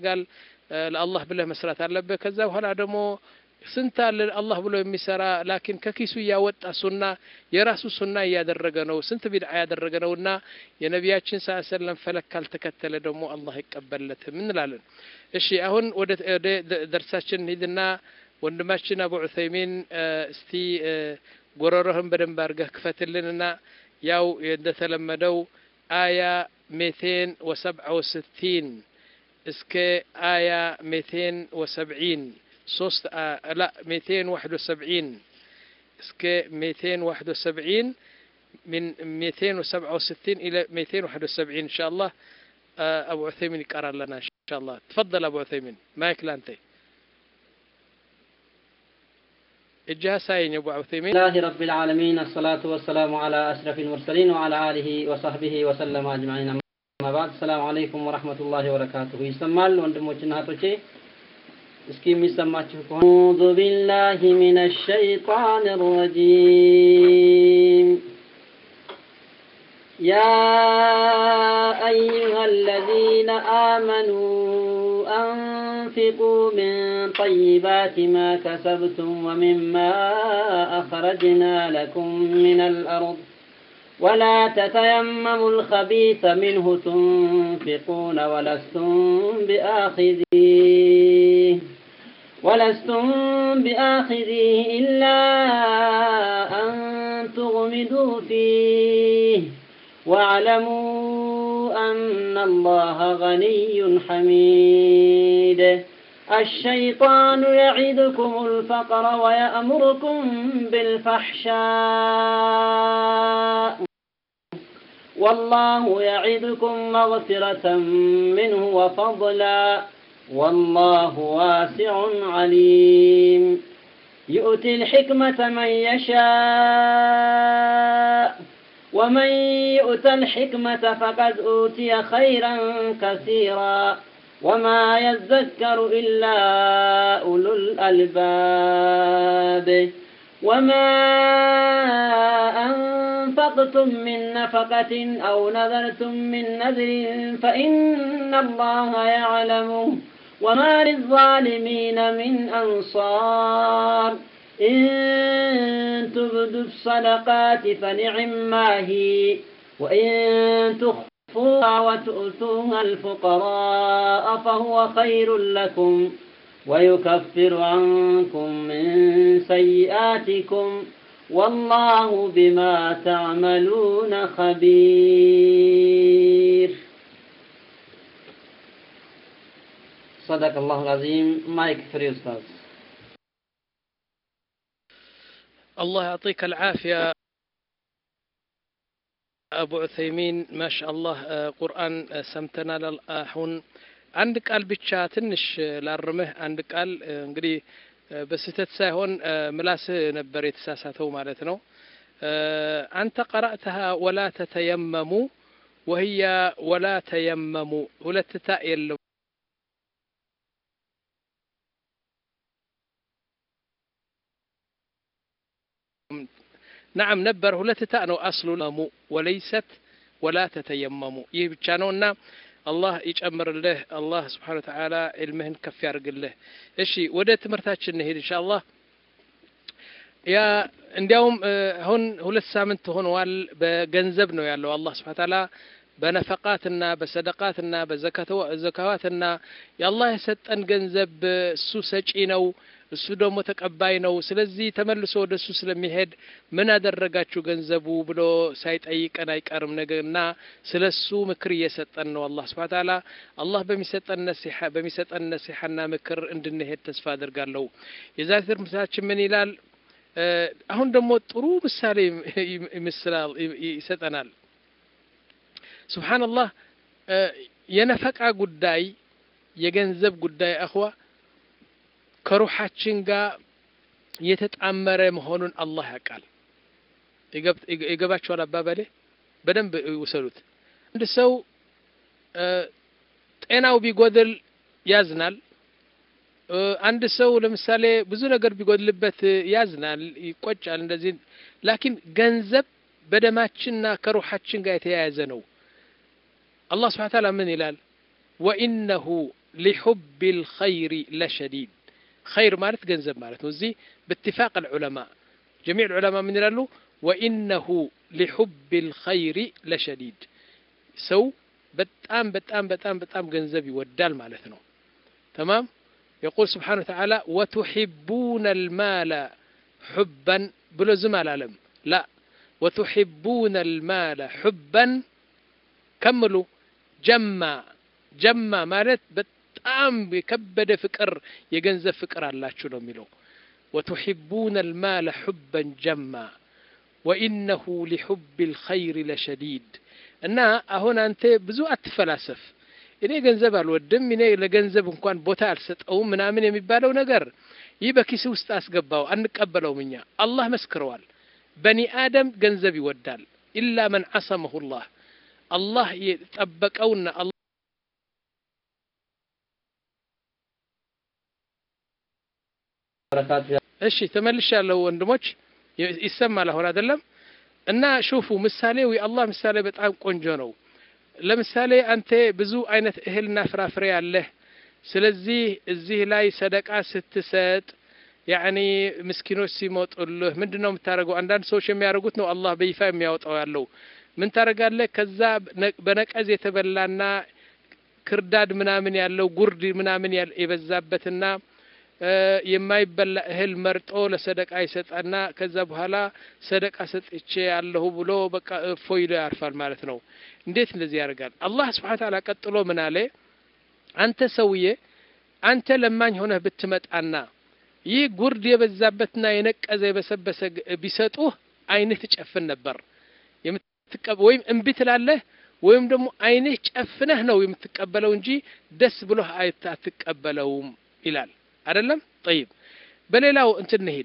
ያስፈልጋል። ለአላህ ብለህ መስራት አለብህ። ከዛ በኋላ ደግሞ ስንት አለ አላህ ብሎ የሚሰራ ላኪን ከኪሱ እያወጣ ሱና የራሱ ሱና እያደረገ ነው፣ ስንት ቢድዓ ያደረገ ነው እና የነቢያችን ስ ሰለም ፈለግ ካልተከተለ ደግሞ አላህ አይቀበለትም እንላለን። እሺ አሁን ወደ ደርሳችን ሂድና ወንድማችን አቡ ዑሰይሚን እስቲ ጎረሮህን በደንብ አድርገህ ክፈትልንና ያው እንደተለመደው አያ ሜቴን ወሰብዓ ወስቲን እስከ አያ ሜቴን ወሰብዒን ሶስት ላ ሜቴን ዋሕድ ወሰብዒን እስከ ሜቴን ዋሕድ ወሰብዒን من ميتين وسبعة وستين إلى ميتين واحد وسبعين إن شاء الله أبو عثيمين يقرأ لنا إن شاء الله تفضل أبو عثيمين ما يكلانتي الجهة ساين يا أبو عثيمين الله رب العالمين الصلاة والسلام على أشرف المرسلين وعلى آله وصحبه وسلم أجمعين أما بعد السلام عليكم ورحمة الله وبركاته يسمال ወንድሞችና እህቶቼ እስኪ የሚሰማችሁ ከሆነ أعوذ بالله من الشيطان الرجيم يا أيها الذين آمنوا أنفقوا من طيبات ما كسبتم ومما أخرجنا لكم من الأرض ولا تتيمموا الخبيث منه تنفقون ولستم بآخذيه ولستم بآخذيه إلا أن تغمدوا فيه واعلموا أن الله غني حميد الشيطان يعدكم الفقر ويأمركم بالفحشاء والله يعدكم مغفرة منه وفضلا والله واسع عليم يؤتي الحكمة من يشاء ومن يؤت الحكمة فقد أوتي خيرا كثيرا وما يذكر إلا أولو الألباب وما أنفقتم من نفقة أو نذرتم من نذر فإن الله يعلمه وما للظالمين من أنصار إن تبدوا الصدقات فنعما هي وإن تخفوها وتؤتوها الفقراء فهو خير لكم ويكفر عنكم من سيئاتكم والله بما تعملون خبير صدق الله العظيم مايك فري أستاذ الله يعطيك العافية أبو عثيمين ما شاء الله ቁርአን ሰምተናል አሁን አንድ ቃል ብቻ ትንሽ ላርምህ አንድ ቃል እንግዲህ በስህተት ሳይሆን ምላስህ ነበር የተሳሳተው ማለት ነው አንተ ቀራእተሃ ወላ ተተየመሙ ወህያ ወላ ተየመሙ ሁለት ታ የለው نعم ነበር ሁለት ታ ነው አስሉ ለሙ ወለይሰት ወላ ተተየመሙ ይህ ብቻ ነውና አላህ ይጨምርልህ አላህ ስብሓን ወተዓላ ዕልምህን ከፍ ያርግልህ እሺ ወደ ትምህርታችን እንሄድ እንሻ አላህ ያ እንዲያውም አሁን ሁለት ሳምንት ሆነዋል በገንዘብ ነው ያለው አላህ ስብሓን ተዓላ በነፈቃትና በሰደቃትና በዘካዋትና የአላህ የሰጠን ገንዘብ እሱ ሰጪ ነው እሱ ደግሞ ተቀባይ ነው ስለዚህ ተመልሶ ወደ እሱ ስለሚሄድ ምን አደረጋችሁ ገንዘቡ ብሎ ሳይጠይቀን አይቀርም ነገርና ስለ እሱ ምክር እየሰጠን ነው አላህ ስብሓ ታላ አላህ በሚሰጠን ነሲሐ በሚሰጠን ነሲሐና ምክር እንድንሄድ ተስፋ አድርጋለሁ የዛሬ ትምህርታችን ምን ይላል አሁን ደግሞ ጥሩ ምሳሌ ይመስላል ይሰጠናል ስብሓንላህ የነፈቃ ጉዳይ የገንዘብ ጉዳይ አኽዋ ከሩሓችን ጋር የተጣመረ መሆኑን አላህ ያውቃል ይገባቸዋል አባባሌ በደንብ ይውሰዱት አንድ ሰው ጤናው ቢጎድል ያዝናል አንድ ሰው ለምሳሌ ብዙ ነገር ቢጎድልበት ያዝናል ይቆጫል እንደዚህ ላኪን ገንዘብ በደማችንና ከሩሓችን ጋር የተያያዘ ነው አላህ ስብሓን ታላ ምን ይላል ወኢነሁ ሊሑብ ልኸይሪ ለሸዲድ ኸይር ማለት ገንዘብ ማለት ነው እዚህ ብትፋቅ ልዑለማ ጀሚዕ ልዑለማ ምን ይላሉ ወኢነሁ ሊሑብ ልኸይሪ ለሸዲድ ሰው በጣም በጣም በጣም በጣም ገንዘብ ይወዳል ማለት ነው ተማም يقول سبحانه وتعالى وتحبون المال حبا بلو زم العالم لا وتحبون المال حبا كملوا جمع جمع مالت በጣም የከበደ ፍቅር የገንዘብ ፍቅር አላችሁ ነው የሚለው وتحبون المال حبا جما وإنه لحب الخير لشديد እና አሁን አንተ ብዙ አትፈላሰፍ እኔ ገንዘብ አልወድም እኔ ለገንዘብ እንኳን ቦታ አልሰጠውም ምናምን የሚባለው ነገር ይህ በኪስ ውስጥ አስገባው አንቀበለውም እኛ አላህ መስክረዋል በኒ አደም ገንዘብ ይወዳል ኢላ መን አሰመሁ ላህ አላህ የጠበቀውና እሺ ተመልሻለሁ ወንድሞች ይሰማል አሁን አይደለም እና ሹፉ ምሳሌው የአላህ ምሳሌ በጣም ቆንጆ ነው ለምሳሌ አንተ ብዙ አይነት እህልና ፍራፍሬ አለህ ስለዚህ እዚህ ላይ ሰደቃ ስትሰጥ ያኒ ምስኪኖች ሲሞጡልህ ምንድን ነው የምታደርገው አንዳንድ ሰዎች የሚያደርጉት ነው አላህ በይፋ የሚያወጣው ያለው ምን ታደርጋለህ ከዛ በነቀዝ የተበላና ክርዳድ ምናምን ያለው ጉርድ ምናምን የበዛበትና የማይበላ እህል መርጦ ለሰደቃ ይሰጣና ከዛ በኋላ ሰደቃ ሰጥቼ ያለሁ ብሎ በቃ ፎይሎ ያርፋል ማለት ነው እንዴት እንደዚህ ያደርጋል አላህ ስብሓን ታላ ቀጥሎ ምን አለ አንተ ሰውዬ አንተ ለማኝ ሆነህ ብትመጣና ይህ ጉርድ የበዛበትና የነቀዘ የበሰበሰ ቢሰጡህ አይንህ ትጨፍን ነበር ወይም እምቢ ትላለህ ወይም ደግሞ አይንህ ጨፍነህ ነው የምትቀበለው እንጂ ደስ ብሎህ አትቀበለውም ይላል አይደለም ጠይብ በሌላው እንትን እንሄድ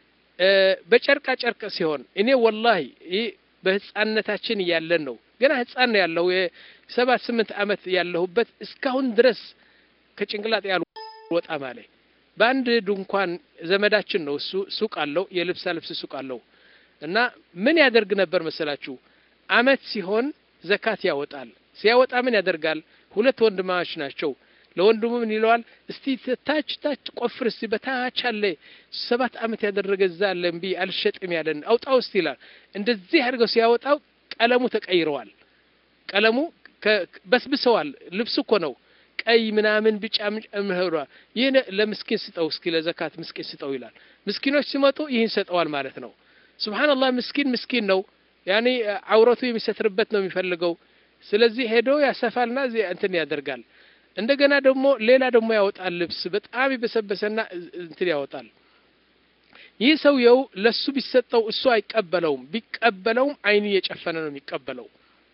በጨርቃ ጨርቅ ሲሆን እኔ ወላሂ ይህ በህፃነታችን እያለን ነው ገና ህፃን ነው ያለው የሰባት ስምንት አመት ያለሁበት እስካሁን ድረስ ከጭንቅላት ያልወጣ ማለ በአንድ ድንኳን ዘመዳችን ነው እሱ ሱቅ አለው የልብሳ ልብስ ሱቅ አለው እና ምን ያደርግ ነበር መሰላችሁ አመት ሲሆን ዘካት ያወጣል ሲያወጣ ምን ያደርጋል ሁለት ወንድማዎች ናቸው ለወንድሙ ምን ይለዋል እስቲ ታች ታች ቆፍር እስቲ በታች አለ ሰባት አመት ያደረገ እዛ አለ እምቢ አልሸጥም ያለን አውጣው እስቲ ይላል እንደዚህ አድርገው ሲያወጣው ቀለሙ ተቀይረዋል ቀለሙ በስብሰዋል ልብሱ እኮ ነው ቀይ ምናምን ቢጫ ምህሯ ይህን ለምስኪን ስጠው እስኪ ለዘካት ምስኪን ስጠው ይላል ምስኪኖች ሲመጡ ይህን ሰጠዋል ማለት ነው ስብሓንላህ ምስኪን ምስኪን ነው ያኔ አውረቱ የሚሰትርበት ነው የሚፈልገው ስለዚህ ሄዶ ያሰፋልና እንትን ያደርጋል እንደገና ደግሞ ሌላ ደግሞ ያወጣል ልብስ በጣም የበሰበሰና እንትን ያወጣል ይህ ሰውየው ለሱ ቢሰጠው እሱ አይቀበለውም ቢቀበለውም አይኑ እየጨፈነ ነው የሚቀበለው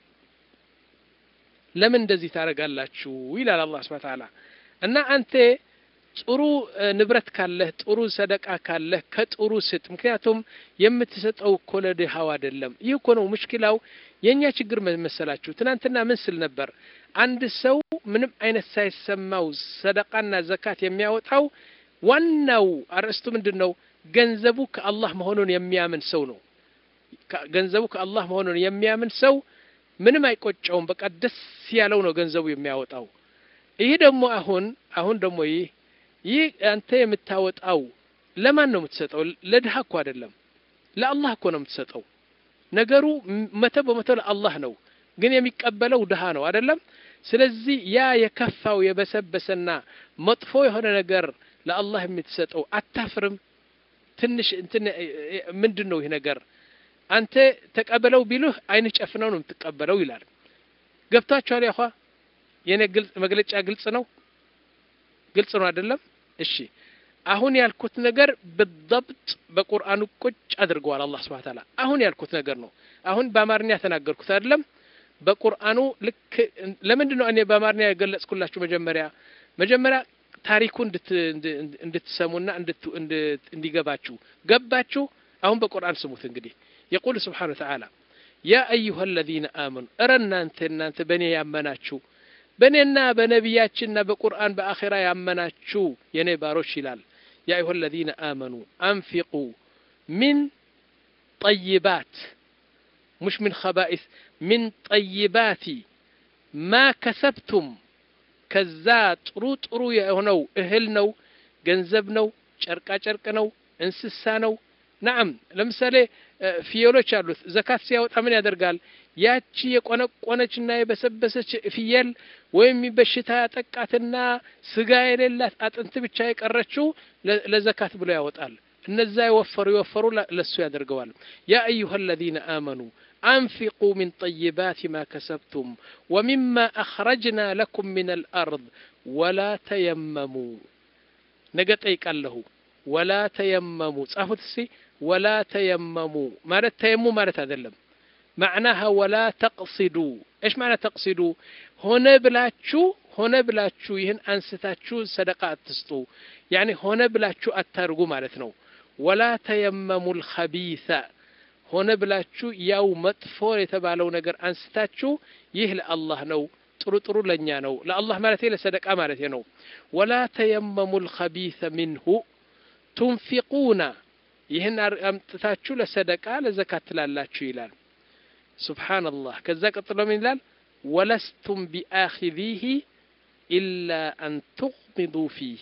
ለምን እንደዚህ ታደርጋላችሁ ይላል አላህ ስብሐ ተዓላ እና አንተ ጥሩ ንብረት ካለህ ጥሩ ሰደቃ ካለህ ከጥሩ ስጥ ምክንያቱም የምትሰጠው እኮ ለድሃው አይደለም ይህ እኮ ነው ሙሽኪላው የእኛ ችግር መሰላችሁ ትናንትና ምን ስል ነበር አንድ ሰው ምንም አይነት ሳይሰማው ሰደቃና ዘካት የሚያወጣው ዋናው አርእስቱ ምንድን ነው ገንዘቡ ከአላህ መሆኑን የሚያምን ሰው ነው ገንዘቡ ከአላህ መሆኑን የሚያምን ሰው ምንም አይቆጨውም በቃ ደስ ያለው ነው ገንዘቡ የሚያወጣው ይህ ደግሞ አሁን አሁን ደግሞ ይህ ይህ አንተ የምታወጣው ለማን ነው የምትሰጠው ለድሃ እኮ አይደለም ለአላህ እኮ ነው የምትሰጠው ነገሩ መቶ በመቶ ለአላህ ነው ግን የሚቀበለው ድሃ ነው አይደለም ስለዚህ ያ የከፋው የበሰበሰና መጥፎ የሆነ ነገር ለአላህ የምትሰጠው አታፍርም ትንሽ እንትን ምንድን ነው ይህ ነገር አንተ ተቀበለው ቢሉህ አይንህ ጨፍነው ነው የምትቀበለው ይላል ገብቷችኋል ያኳ የኔ ግልጽ መግለጫ ግልጽ ነው ግልጽ ነው አይደለም እሺ አሁን ያልኩት ነገር በضبط በቁርአኑ ቁጭ አድርገዋል አላህ Subhanahu Ta'ala አሁን ያልኩት ነገር ነው አሁን በአማርኛ ተናገርኩት አይደለም በቁርአኑ ልክ ለምንድን ነው እኔ በአማርኛ የገለጽኩላችሁ መጀመሪያ መጀመሪያ ታሪኩ እንድትሰሙና እንዲገባችሁ ገባችሁ አሁን በቁርአን ስሙት እንግዲህ የቁል ስብሓን ተዓላ ያ አዩሃ አለዚነ አመኑ እረ እናንተ እናንተ በእኔ ያመናችሁ በእኔና በነቢያችንና በቁርአን በአኼራ ያመናችሁ የኔ ባሮች ይላል ያ አዩሃ አለዚነ አመኑ አንፊቁ ሚን ጠይባት مش من خبائث من طيبات ما كسبتم ከዛ ጥሩ ጥሩ የሆነው እህል ነው፣ ገንዘብ ነው፣ ጨርቃ ጨርቅ ነው፣ እንስሳ ነው። ናም ለምሳሌ ፍየሎች አሉት። ዘካት ሲያወጣ ምን ያደርጋል? ያቺ የቆነቆነችና የበሰበሰች ፍየል ወይም በሽታ ያጠቃትና ስጋ የሌላት አጥንት ብቻ የቀረችው ለዘካት ብሎ ያወጣል። እነዛ የወፈሩ የወፈሩ ለሱ ያደርገዋል። ያ አዩሃ አለዚነ አመኑ አንፊቁ ሚን ጠይባት ማ ከሰብቱም ወሚማ አኽረጅና ለኩም ሚን አልአርድ ወላ ተየመሙ ነገ ጠይቃለሁ። ወላ ተየመሙ ጻፉት እስቲ። ወላ ተየመሙ ማለት ተየሙ ማለት አይደለም። ማዕናሃ ወላ ተቅሲዱ እሽ ማለት ተቅሲዱ ሆነ ብላችሁ ሆነ ብላችሁ ይህን አንስታችሁ ሰደቃ አትስጡ። ያኒ ሆነ ብላችሁ አታርጉ ማለት ነው። ወላ ተየመሙ ልኸቢሰ ሆነ ብላችሁ ያው መጥፎ የተባለው ነገር አንስታችሁ ይህ ለአላህ ነው፣ ጥሩ ጥሩ ለእኛ ነው። ለአላህ ማለት ለሰደቃ ማለት ነው። ወላ ተየመሙ ልኸቢሰ ሚንሁ ቱንፊቁና ይህን አምጥታችሁ ለሰደቃ ለዘካት ትላላችሁ ይላል። ሱብሓነላህ። ከዛ ቀጥሎ ምን ይላል? ወለስቱም ቢአኺዚሂ ኢላ አን ቱቅሚዱ ፊሂ።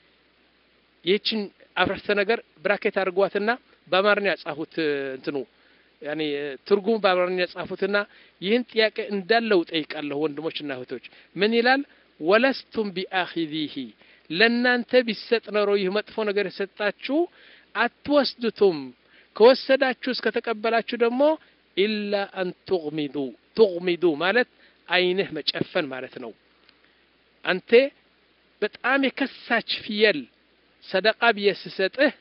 ይህችን አፍረስተ ነገር ብራኬት አድርጓትና በአማርኛ ጻፉት። እንትኑ ያኔ ትርጉሙ በአማርኛ ጻፉትና ይህን ጥያቄ እንዳለው ጠይቃለሁ። ወንድሞችና እህቶች ምን ይላል? ወለስቱም ቢአኺዚሂ ለእናንተ ቢሰጥ ኖሮ ይህ መጥፎ ነገር የሰጣችሁ አትወስዱትም። ከወሰዳችሁ እስከተቀበላችሁ ደግሞ ኢላ አን ቱግሚዱ ቱግሚዱ ማለት አይንህ መጨፈን ማለት ነው። አንተ በጣም የከሳች ፍየል ሰደቃ ብዬ ስሰጥህ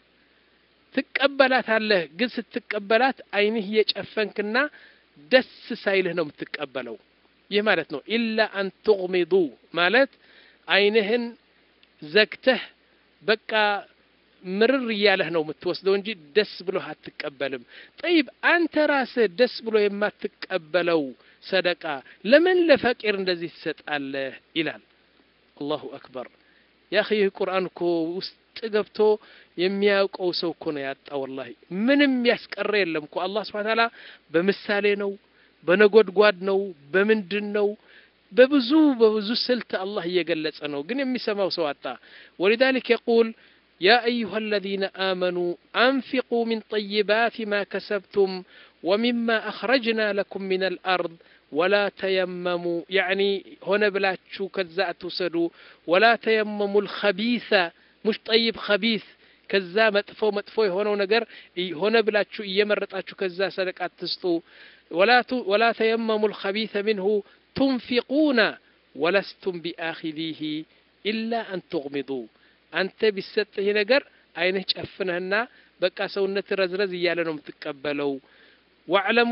ትቀበላታለህ። ግን ስትቀበላት አይንህ እየጨፈንክና ደስ ሳይልህ ነው የምትቀበለው። ይህ ማለት ነው። ኢላ አን ቱግሚዱ ማለት አይንህን ዘግተህ በቃ ምርር እያለህ ነው የምትወስደው እንጂ ደስ ብሎህ አትቀበልም። ጠይብ አንተ ራስህ ደስ ብሎ የማትቀበለው ሰደቃ ለምን ለፈቂር እንደዚህ ትሰጣለህ? ይላል። አላሁ አክበር። ያ ይህ ቁርአን እኮ ውስጥ ገብቶ የሚያውቀው ሰው እኮ ነው ያጣ። ወላሂ ምንም ያስቀረ የለም እኮ አላህ ስብሐ ተዓላ በምሳሌ ነው፣ በነጎድጓድ ነው፣ በምንድን ነው በብዙ በብዙ ስልት አላህ እየገለጸ ነው። ግን የሚሰማው ሰው አጣ። ወሊዛሊክ የቁል ያ አዩሃ አለዚነ አመኑ አንፊቁ ሚን ጠይባት ማ ከሰብቱም ወሚማ አኽረጅና ለኩም ሚን አልአርድ ወላ ተየመሙ ያዕኒ ሆነ ብላችሁ ከዛ አትውሰዱ። ወላ ተየመሙ ልኸቢሰ ሙሽ ጠይብ ኸቢስ ከዛ መጥፎ መጥፎ የሆነው ነገር ሆነ ብላችሁ እየመረጣችሁ ከዛ ሰደቃ አትስጡ። ወላ ተየመሙ ልኸቢሰ ሚንሁ ቱንፊቁና ወለስቱም ቢአኺዚሂ ኢላ አን ቱግሚዱ አንተ ቢሰጥህ ነገር አይንህ ጨፍነህና በቃ ሰውነት ረዝረዝ እያለ ነው የምትቀበለው። ዋዕለሙ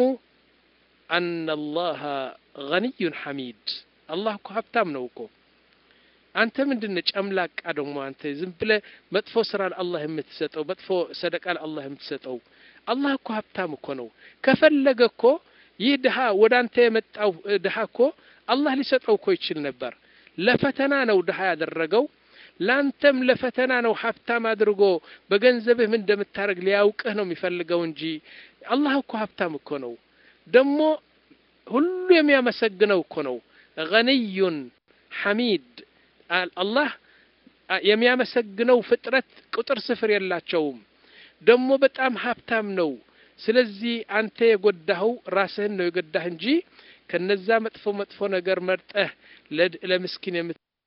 አነ አላህ ገኒዩን ሐሚድ አላህ እኮ ሀብታም ነው እኮ። አንተ ምንድን ጨምላቃ ደግሞ አንተ ዝም ብለህ መጥፎ ስራ ለአላህ የምትሰጠው መጥፎ ሰደቃ ለአላህ የምትሰጠው። አላህ እኮ ሀብታም እኮ ነው። ከፈለገ እኮ ይህ ድሃ ወደ አንተ የመጣው ድሃ እኮ አላህ ሊሰጠው እኮ ይችል ነበር። ለፈተና ነው ድሃ ያደረገው። ላንተም ለፈተና ነው ሀብታም አድርጎ በገንዘብህ ምን እንደምታደርግ ሊያውቅህ ነው የሚፈልገው እንጂ አላህ እኮ ሀብታም እኮ ነው። ደግሞ ሁሉ የሚያመሰግነው እኮ ነው። ገኒዩን ሐሚድ አላህ የሚያመሰግነው ፍጥረት ቁጥር ስፍር የላቸውም። ደግሞ በጣም ሀብታም ነው። ስለዚህ አንተ የጎዳኸው ራስህን ነው የጎዳህ እንጂ ከነዛ መጥፎ መጥፎ ነገር መርጠህ ለምስኪን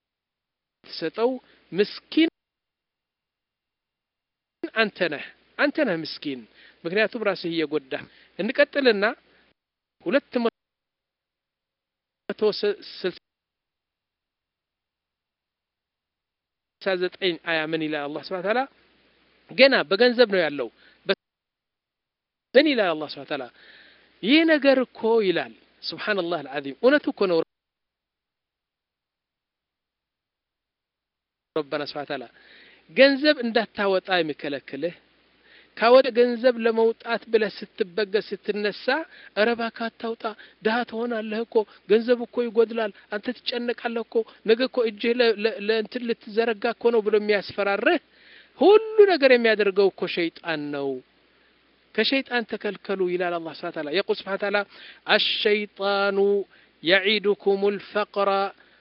የምትሰጠው ምስኪን አንተ ነህ። አንተ ነህ ምስኪን፣ ምክንያቱም ራስህ እየጎዳህ። እንቀጥልና ሁለት መቶ ስልሳ ዘጠኝ አያ ምን ይላል አላህ ስብሐ ተዓላ ገና በገንዘብ ነው ያለው ምን ይላል አላህ ስብሐ ተዓላ ይህ ነገር እኮ ይላል ሱብሓነላህ አልዓዚም እውነቱ እኮ ነው ረበና ስብሐ ተዓላ ገንዘብ እንዳታወጣ የሚከለክልህ ካወደ ገንዘብ ለመውጣት ብለህ ስትበገዝ ስትነሳ ኧረ እባክህ አታውጣ፣ ድሀ ትሆናለህ እኮ ገንዘብ እኮ ይጎድላል፣ አንተ ትጨነቃለህ እኮ ነገ እኮ እጅህ ለእንትን ልትዘረጋ እኮ ነው ብሎ የሚያስፈራርህ ሁሉ ነገር የሚያደርገው እኮ ሸይጣን ነው። ከሸይጣን ተከልከሉ ይላል አላህ ስብሐ ተዓላ። የቁል ስብሐ ተዓላ አሸይጣኑ የዒዱኩም ልፈቅረ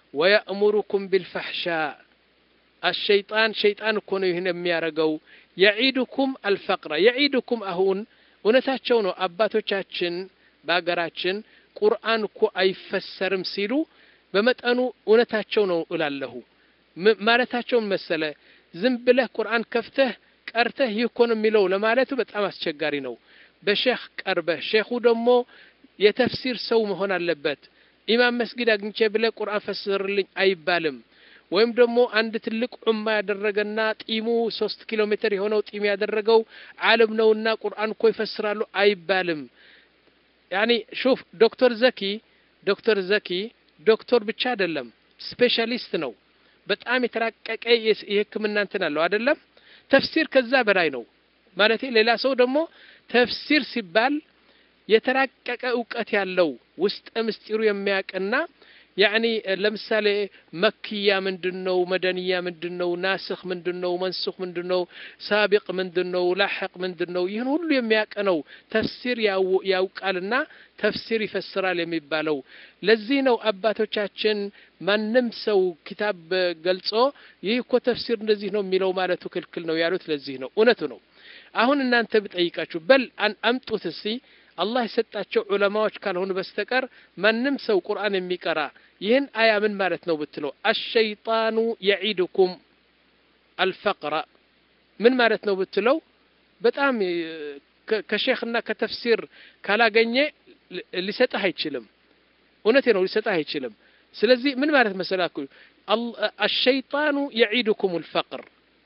ወየእሙሩኩም ቢልፈሕሻ አሸይጣን ሸይጣን እኮ ነው ይህን የሚያደርገው የዒድኩም አልፈቅረ የዒድኩም አሁን እውነታቸው ነው አባቶቻችን በሀገራችን ቁርአን እኮ አይፈሰርም ሲሉ በመጠኑ እውነታቸው ነው እላለሁ ማለታቸውን መሰለ ዝም ብለህ ቁርአን ከፍተህ ቀርተህ ይህ እኮ ነው የሚለው ለማለቱ በጣም አስቸጋሪ ነው በሼክ ቀርበህ ሼኹ ደግሞ የተፍሲር ሰው መሆን አለበት ኢማም መስጊድ አግኝቼ ብለህ ቁርአን ፈስርልኝ አይባልም ወይም ደግሞ አንድ ትልቅ ዑማ ያደረገና ጢሙ ሶስት ኪሎ ሜትር የሆነው ጢም ያደረገው ዓለም ነውና ቁርአን እኮ ይፈስራሉ አይባልም ያኒ ሹፍ ዶክተር ዘኪ ዶክተር ዘኪ ዶክተር ብቻ አይደለም ስፔሻሊስት ነው በጣም የተራቀቀ የህክምና እንትን አለው አይደለም ተፍሲር ከዛ በላይ ነው ማለት ሌላ ሰው ደግሞ ተፍሲር ሲባል የተራቀቀ እውቀት ያለው ውስጠ ምስጢሩ የሚያውቅና ያኒ ለምሳሌ መክያ ምንድን ነው መደንያ ምንድን ነው ናስኽ ምንድን ነው መንሱኽ ምንድን ነው ሳቢቅ ምንድን ነው ላሐቅ ምንድን ነው ይህን ሁሉ የሚያውቅ ነው ተፍሲር ያውቃልና ተፍሲር ይፈስራል የሚባለው ለዚህ ነው አባቶቻችን ማንም ሰው ኪታብ ገልጾ ይህ እኮ ተፍሲር እንደዚህ ነው የሚለው ማለቱ ክልክል ነው ያሉት ለዚህ ነው እውነቱ ነው አሁን እናንተ ብጠይቃችሁ በል አምጡት እስቲ አላህ የሰጣቸው ዑለማዎች ካልሆኑ በስተቀር ማንም ሰው ቁርአን የሚቀራ ይህን አያ ምን ማለት ነው ብትለው አሸይጣኑ የዒድኩም አልፈቅረ ምን ማለት ነው ብትለው በጣም ከሼክና ከተፍሲር ካላገኘ ሊሰጥህ አይችልም እውነቴ ነው ሊሰጥህ አይችልም ስለዚህ ምን ማለት መሰላኩ አሸይጣኑ የዒድኩም አልፈቅር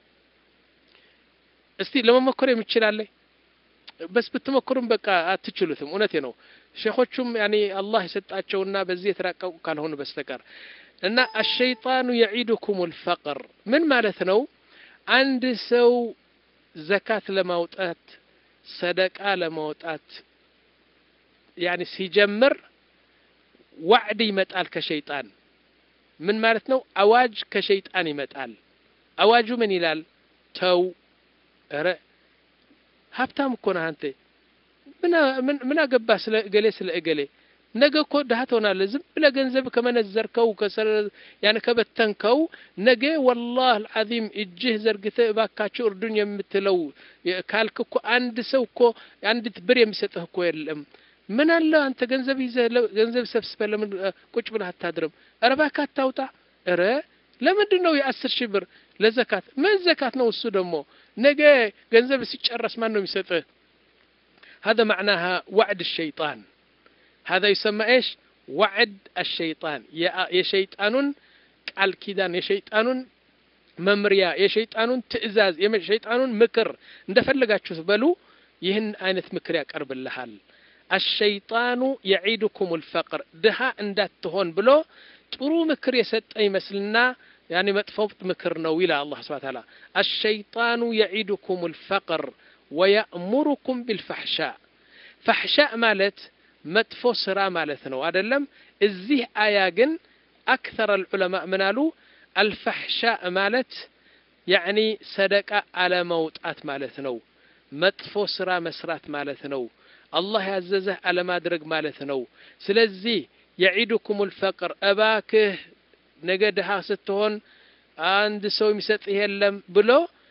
እስቲ ለመሞከር የሚችላለ በስ ብትሞክሩም በቃ አትችሉትም እውነቴ ነው ሼኾቹም ያኔ አላህ የሰጣቸውና በዚህ የተራቀቁ ካልሆኑ በስተቀር እና አሸይጣኑ የዒድኩም ልፈቅር ምን ማለት ነው አንድ ሰው ዘካት ለማውጣት ሰደቃ ለማውጣት ያኔ ሲጀምር ዋዕድ ይመጣል ከሸይጣን ምን ማለት ነው አዋጅ ከሸይጣን ይመጣል አዋጁ ምን ይላል ተው ረ ሀብታም እኮ ነህ አንተ ምን አገባ ስለ እገሌ ስለ እገሌ ነገ እኮ ድሀ ትሆናለህ ዝም ብለህ ገንዘብ ከመነዘርከው ያን ከበተንከው ነገ ወላህ አልዓዚም እጅህ ዘርግተህ እባካችሁ እርዱኝ የምትለው ካልክ እኮ አንድ ሰው እኮ አንዲት ብር የሚሰጥህ እኮ የለም ምን አለ አንተ ገንዘብ ይዘህ ገንዘብ ሰብስበህ ለምን ቁጭ ብለህ አታድርም ኧረ እባክህ አታውጣ ኧረ ለምንድን ነው የአስር ሺህ ብር ለዘካት ምን ዘካት ነው እሱ ደግሞ ነገ ገንዘብ ሲጨረስ ማን ነው የሚሰጥህ هذا معناها وعد الشيطان هذا يسمى ايش وعد الشيطان يا شيطان ቃል ኪዳን የሸይጣኑን መምሪያ የሸይጣኑን ትእዛዝ የሸይጣኑን ምክር እንደፈለጋችሁ በሉ ይህን አይነት ምክር ያቀርብልሃል አሸይጣኑ የዒድኩም ልፈቅር ድሃ እንዳትሆን ብሎ ጥሩ ምክር የሰጠ ይመስልና ያኒ መጥፎ ምክር ነው ይላል አላህ ስብሐ ተዓላ አሸይጣኑ የዒድኩም ልፈቅር ወየእሙሩኩም ቢልፈሕሻ ፈሕሻ ማለት መጥፎ ስራ ማለት ነው አይደለም እዚህ አያ ግን አክተር አልዑለማ ምን አሉ አልፈሕሻ ማለት ያዕኒ ሰደቃ አለመውጣት ማለት ነው መጥፎ ስራ መስራት ማለት ነው አላህ ያዘዘህ አለማድረግ ማለት ነው ስለዚህ የዒድኩም ልፈቅር እባክህ ነገ ድሃ ስትሆን አንድ ሰው የሚሰጥህ የለም ብሎ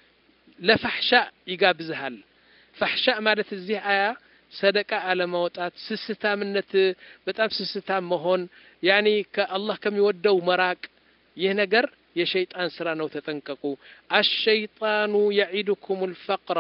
ለፋሕሻ ይጋብዝሃል ፋሕሻ ማለት እዚህ አያ ሰደቃ አለማውጣት ስስታምነት በጣም ስስታም መሆን ያኒ ከአላህ ከሚወደው መራቅ ይህ ነገር የሸይጣን ስራ ነው ተጠንቀቁ አሸይጣኑ የዒድኩም ልፈቅረ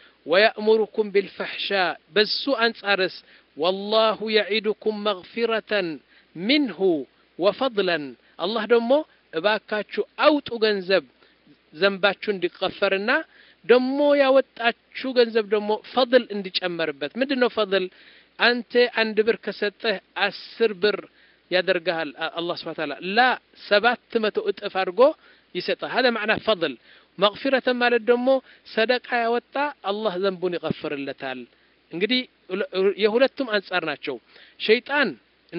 ወየእሙሩኩም ቢልፈሕሻ በሱ አንጻርስ ወላሁ የዒድኩም መግፊረተን ሚንሁ ወፈضለን አላህ ደግሞ እባካችሁ አውጡ ገንዘብ ዘንባችሁ እንዲቀፈርና ደግሞ ያወጣችሁ ገንዘብ ደግሞ ፈضል እንዲጨመርበት ምንድን ነው ፈضል አንተ አንድ ብር ከሰጠህ አስር ብር ያደርግሃል አላህ ስብሐ ተዓላ ላ ሰባት መቶ እጥፍ አድርጎ ይሰጣል هذا معنى فضل መግፊረተ ማለት ደግሞ ሰደቃ ያወጣ አላህ ዘንቡን ይቀፍርለታል እንግዲህ የሁለቱም አንጻር ናቸው ሸይጣን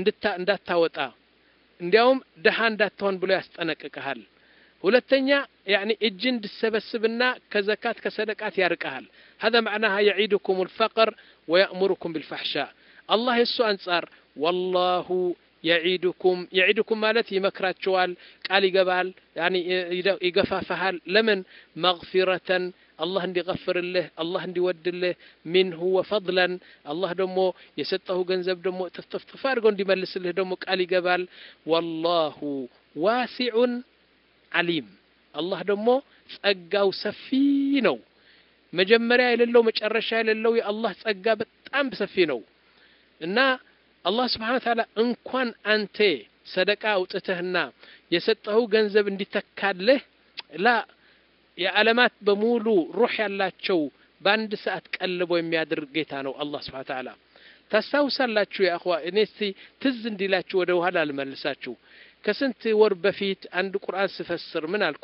እንዳታወጣ እንዲያውም ድሃ እንዳትሆን ብሎ ያስጠነቅቀሃል ሁለተኛ ያኒ እጅ እንድሰበስብና ከዘካት ከሰደቃት ያርቀሃል هذا معناها يعيدكم الفقر ويأمركم بالفحشاء الله يسو أنصار والله የዒዱኩም የዒዱኩም ማለት ይመክራቸዋል፣ ቃል ይገባል፣ ያኒ ይገፋፋሃል። ለምን መግፊረተን አላህ እንዲገፍርልህ አላህ እንዲወድልህ ሚንሁ ወፈድለን አላህ ደግሞ የሰጠሁ ገንዘብ ደግሞ ጥፍጥፍጥፍ አድርገው እንዲመልስልህ ደግሞ ቃል ይገባል። ወላሁ ዋሲዑን ዓሊም አላህ ደግሞ ጸጋው ሰፊ ነው። መጀመሪያ የሌለው መጨረሻ የሌለው የአላህ ጸጋ በጣም ሰፊ ነው እና አላህ ስብሓን ታላ እንኳን አንተ ሰደቃ አውጥተህና የሰጠኸው ገንዘብ እንዲተካልህ ላ የዓለማት በሙሉ ሩህ ያላቸው በአንድ ሰዓት ቀልቦ የሚያድር ጌታ ነው አላህ ስብሓን ታላ። ታስታውሳላችሁ የአኽዋ እኔ እስቲ ትዝ እንዲላችሁ ወደ ኋላ ልመልሳችሁ። ከስንት ወር በፊት አንድ ቁርአን ስፈስር ምን አልኩ?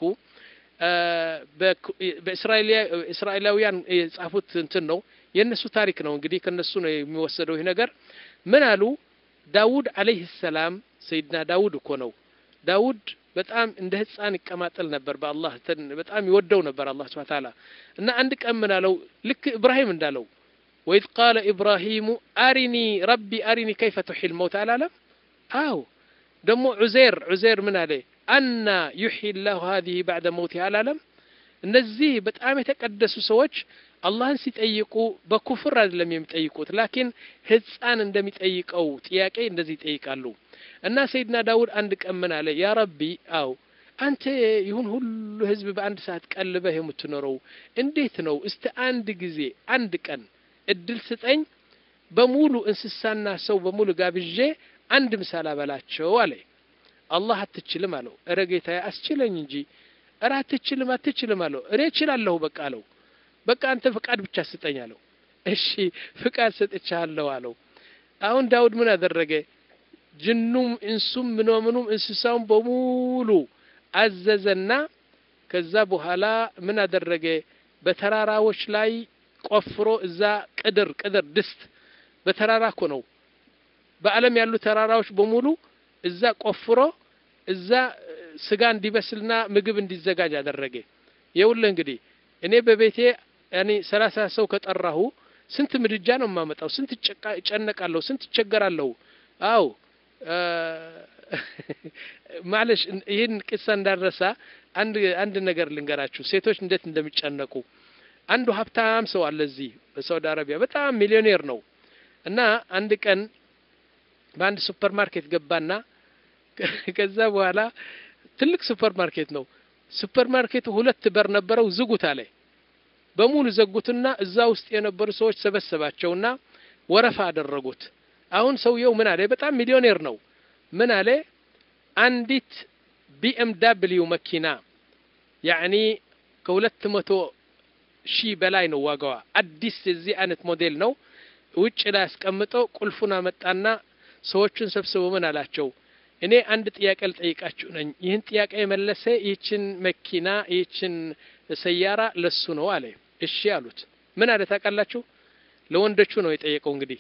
በእስራኤላውያን የጻፉት እንትን ነው የእነሱ ታሪክ ነው እንግዲህ ከነሱ ነው የሚወሰደው ይህ ነገር። ምን አሉ? ዳውድ አለይህ ሰላም ሰይድና ዳውድ እኮ ነው። ዳውድ በጣም እንደ ህፃን ይቀማጠል ነበር በአላህ በጣም ይወደው ነበር አላህ ስብሐ ተዓላ እና አንድ ቀን ምን አለው? ልክ ኢብራሂም እንዳለው ወኢዝ ቃለ ኢብራሂሙ አሪኒ ረቢ አሪኒ ከይፈ ቱሒል መውት አላለም? አው ደግሞ ዑዜር ዑዜር ምን አለ? አና ዩሕይ ላሁ ሀዚህ ባዕደ መውት አላለም? እነዚህ በጣም የተቀደሱ ሰዎች አላህን ሲጠይቁ በኩፍር አይደለም የሚጠይቁት፣ ላኪን ህፃን እንደሚጠይቀው ጥያቄ እንደዚህ ይጠይቃሉ። እና ሰይድና ዳውድ አንድ ቀን ምን አለ? ያ ረቢ አው አንተ ይሁን ሁሉ ህዝብ በአንድ ሰዓት ቀልበህ የምትኖረው እንዴት ነው? እስቲ አንድ ጊዜ አንድ ቀን እድል ስጠኝ፣ በሙሉ እንስሳና ሰው በሙሉ ጋብዤ አንድ ምሳል አበላቸው አለ። አላህ አትችልም አለው። እረ ጌታዬ አስችለኝ እንጂ። እረ አትችልም አትችልም አለው። እኔ እችላለሁ በቃ አለው። በቃ አንተ ፍቃድ ብቻ ስጠኝ አለው። እሺ ፍቃድ ሰጥቻለሁ አለው። አሁን ዳውድ ምን አደረገ? ጅኑም እንሱም ምኖምኑም እንስሳውን በሙሉ አዘዘና ከዛ በኋላ ምን አደረገ? በተራራዎች ላይ ቆፍሮ እዛ ቅድር ቅድር ድስት በተራራ እኮ ነው። በዓለም ያሉ ተራራዎች በሙሉ እዛ ቆፍሮ እዛ ስጋ እንዲበስልና ምግብ እንዲዘጋጅ አደረገ። የውልህ እንግዲህ እኔ በቤቴ ያኔ ሰላሳ ሰው ከጠራሁ ስንት ምድጃ ነው የማመጣው? ስንት እጨነቃለሁ? ስንት እቸገራለሁ? አው ማለሽ ይህን ቅሳ እንዳረሳ አንድ አንድ ነገር ልንገራችሁ፣ ሴቶች እንዴት እንደሚጨነቁ። አንዱ ሀብታም ሰው አለ እዚህ በሳውዲ አረቢያ በጣም ሚሊዮኔር ነው እና አንድ ቀን በአንድ ሱፐር ማርኬት ገባና ከዛ በኋላ ትልቅ ሱፐር ማርኬት ነው። ሱፐር ማርኬቱ ሁለት በር ነበረው። ዝጉት አለ። በሙሉ ዘጉትና እዛ ውስጥ የነበሩ ሰዎች ሰበሰባቸውና ወረፋ አደረጉት። አሁን ሰውየው ምን አለ? በጣም ሚሊዮኔር ነው። ምን አለ? አንዲት ቢኤም ዳብሊው መኪና ያዕኒ ከሁለት መቶ ሺህ በላይ ነው ዋጋዋ። አዲስ የዚህ አይነት ሞዴል ነው። ውጭ ላይ አስቀምጠው ቁልፉን አመጣና ሰዎቹን ሰብስበው ምን አላቸው? እኔ አንድ ጥያቄ ልጠይቃችሁ ነኝ። ይህን ጥያቄ የመለሰ ይህችን መኪና ይህችን ሰያራ ለሱ ነው አለ። እሺ አሉት። ምን አለ ታውቃላችሁ? ለወንዶቹ ነው የጠየቀው። እንግዲህ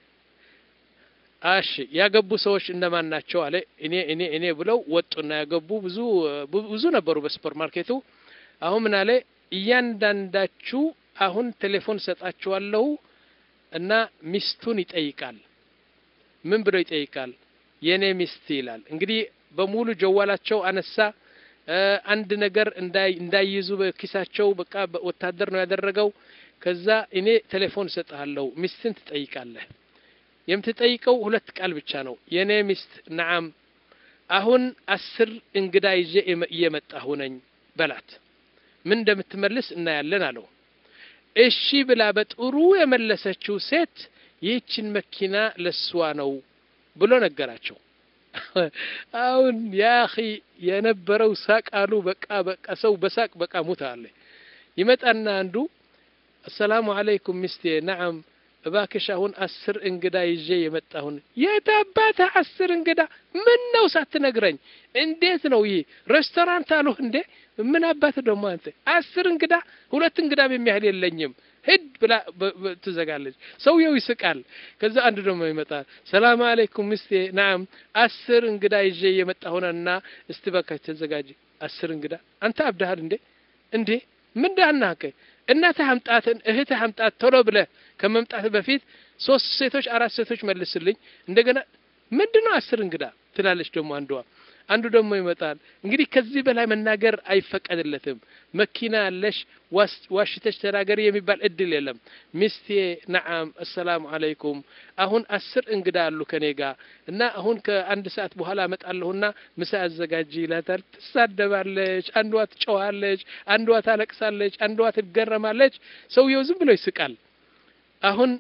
እሺ ያገቡ ሰዎች እነማን ናቸው አለ። እኔ እኔ እኔ ብለው ወጡና ያገቡ ብዙ ብዙ ነበሩ በሱፐር ማርኬቱ። አሁን ምን አለ? እያንዳንዳችሁ አሁን ቴሌፎን ሰጣችኋለሁ እና ሚስቱን ይጠይቃል። ምን ብሎ ይጠይቃል? የኔ ሚስት ይላል። እንግዲህ በሙሉ ጀዋላቸው አነሳ። አንድ ነገር እንዳይይዙ በኪሳቸው በቃ ወታደር ነው ያደረገው። ከዛ እኔ ቴሌፎን እሰጥሃለሁ፣ ሚስትን ትጠይቃለህ። የምትጠይቀው ሁለት ቃል ብቻ ነው። የኔ ሚስት ነዓም፣ አሁን አስር እንግዳ ይዤ እየመጣሁ ነኝ በላት። ምን እንደምትመልስ እናያለን አለው። እሺ ብላ በጥሩ የመለሰችው ሴት ይህችን መኪና ለሷ ነው ብሎ ነገራቸው። አሁን ያኺ የነበረው ሳቅ አሉ። በቃ በቃ ሰው በሳቅ በቃ ሙት አለ። ይመጣና አንዱ አሰላሙ አለይኩም ሚስቴ፣ ነዓም እባክሽ አሁን አስር እንግዳ ይዤ የመጣሁን። የት አባትህ አስር እንግዳ? ምን ነው ሳትነግረኝ? እንዴት ነው ይህ ሬስቶራንት አሉህ እንዴ? ምን አባትህ ደግሞ አንተ አስር እንግዳ? ሁለት እንግዳ የሚያህል የለኝም ሂድ ብላ ትዘጋለች። ሰውየው ይስቃል። ከዛ አንድ ደግሞ ይመጣል። ሰላም አለይኩም ሚስቴ፣ ናም አስር እንግዳ ይዤ የመጣሁና እስቲ በቃች ተዘጋጅ። አስር እንግዳ? አንተ አብደሃል እንዴ? እንዴ ምን ዳናከ? እናትህ አምጣትን እህትህ አምጣት ቶሎ ብለህ ከመምጣት በፊት ሶስት ሴቶች አራት ሴቶች መልስልኝ። እንደገና ምንድነው አስር እንግዳ ትላለች ደግሞ አንዷ አንዱ ደግሞ ይመጣል እንግዲህ ከዚህ በላይ መናገር አይፈቀድለትም መኪና ያለሽ ዋሽተሽ ተናገሪ የሚባል እድል የለም ሚስቴ ነዓም አሰላሙ አለይኩም አሁን አስር እንግዳ አሉ ከኔ ጋር እና አሁን ከአንድ ሰዓት በኋላ እመጣለሁና ምሳ አዘጋጂ ይላታል ትሳደባለች አንዷ ትጨዋለች አንዷ ታለቅሳለች አንዷ ትገረማለች ሰውየው ዝም ብሎ ይስቃል አሁን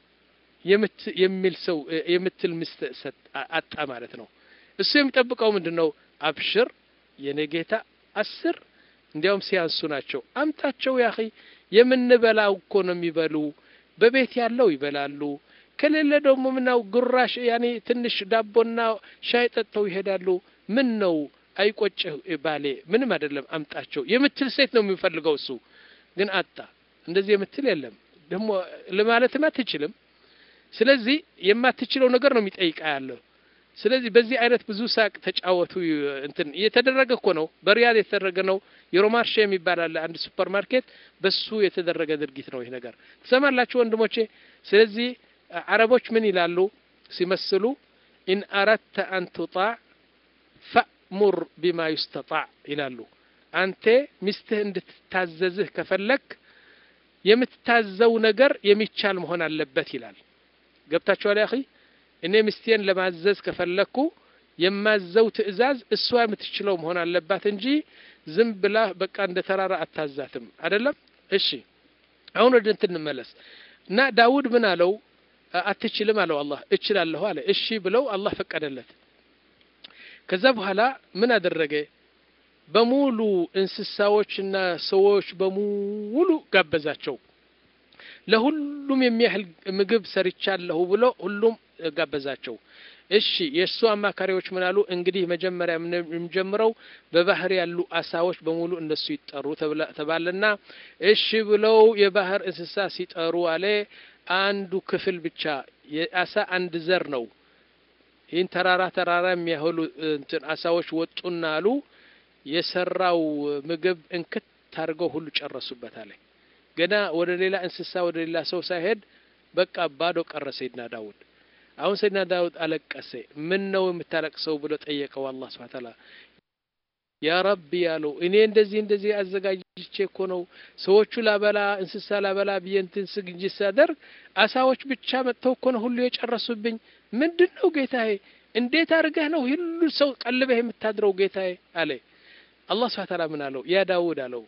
የሚል ሰው የምትል ሚስት አጣ ማለት ነው እሱ የሚጠብቀው ምንድን ነው አብሽር የኔ ጌታ አስር እንዲያውም ሲያንሱ ናቸው አምጣቸው ያኺ የምንበላው እኮ ነው የሚበሉ በቤት ያለው ይበላሉ ከሌለ ደግሞ ምናው ጉራሽ ያኔ ትንሽ ዳቦና ሻይ ጠጥተው ይሄዳሉ ምን ነው አይቆጭህ ባሌ ምንም አይደለም አምጣቸው የምትል ሴት ነው የሚፈልገው እሱ ግን አጣ እንደዚህ የምትል የለም ደግሞ ለማለትም አትችልም ስለዚህ የማትችለው ነገር ነው የሚጠይቃ ያለው ስለዚህ በዚህ አይነት ብዙ ሳቅ ተጫወቱ እንትን የተደረገ እኮ ነው በሪያድ የተደረገ ነው የሮማርሼ የሚባል አለ አንድ ሱፐር ማርኬት በሱ የተደረገ ድርጊት ነው ይህ ነገር ትሰማላችሁ ወንድሞቼ ስለዚህ አረቦች ምን ይላሉ ሲመስሉ ኢን አረድተ አን ቱጣዕ ፈእሙር ቢማ ዩስተጣዕ ይላሉ አንተ ሚስትህ እንድትታዘዝህ ከፈለክ የምትታዘው ነገር የሚቻል መሆን አለበት ይላል ገብታችኋል ያኺ እኔ ሚስቴን ለማዘዝ ከፈለኩ የማዘው ትዕዛዝ እሷ የምትችለው መሆን አለባት እንጂ ዝም ብላ በቃ እንደ ተራራ አታዛትም አይደለም እሺ አሁን ወደ እንትን እንመለስ እና ዳውድ ምን አለው አትችልም አለው አላህ እችላለሁ አለ እሺ ብለው አላህ ፈቀደለት ከዛ በኋላ ምን አደረገ በሙሉ እንስሳዎችና ሰዎች በሙሉ ጋበዛቸው ለሁሉም የሚያህል ምግብ ሰርቻለሁ ብሎ ሁሉም ጋበዛቸው እሺ የእሱ አማካሪዎች ምን አሉ እንግዲህ መጀመሪያ የምንጀምረው በባህር ያሉ አሳዎች በሙሉ እነሱ ይጠሩ ተባለና እሺ ብለው የባህር እንስሳ ሲጠሩ አለ አንዱ ክፍል ብቻ የአሳ አንድ ዘር ነው ይህን ተራራ ተራራ የሚያህሉ እንትን አሳዎች ወጡና አሉ የሰራው ምግብ እንክት አድርገው ሁሉ ጨረሱበት አለ ገና ወደ ሌላ እንስሳ ወደ ሌላ ሰው ሳይሄድ በቃ ባዶ ቀረ ሰይድና ዳውድ አሁን ሰይድና ዳውድ አለቀሰ ምን ነው የምታለቅሰው ብሎ ጠየቀው አላህ ስብሐ ተዓላ ያ ረቢ ያለው እኔ እንደዚህ እንደዚህ አዘጋጅቼ እኮ ነው ሰዎቹ ላበላ እንስሳ ላበላ ብዬ እንትን ስግጅ ሳደርግ አሳዎች ብቻ መጥተው እኮ ነው ሁሉ የጨረሱብኝ ምንድን ነው ጌታዬ እንዴት አድርገህ ነው ሁሉ ሰው ቀልበህ የምታድረው ጌታዬ አለ አላህ ስብሐ ተዓላ ምን አለው ያ ዳውድ አለው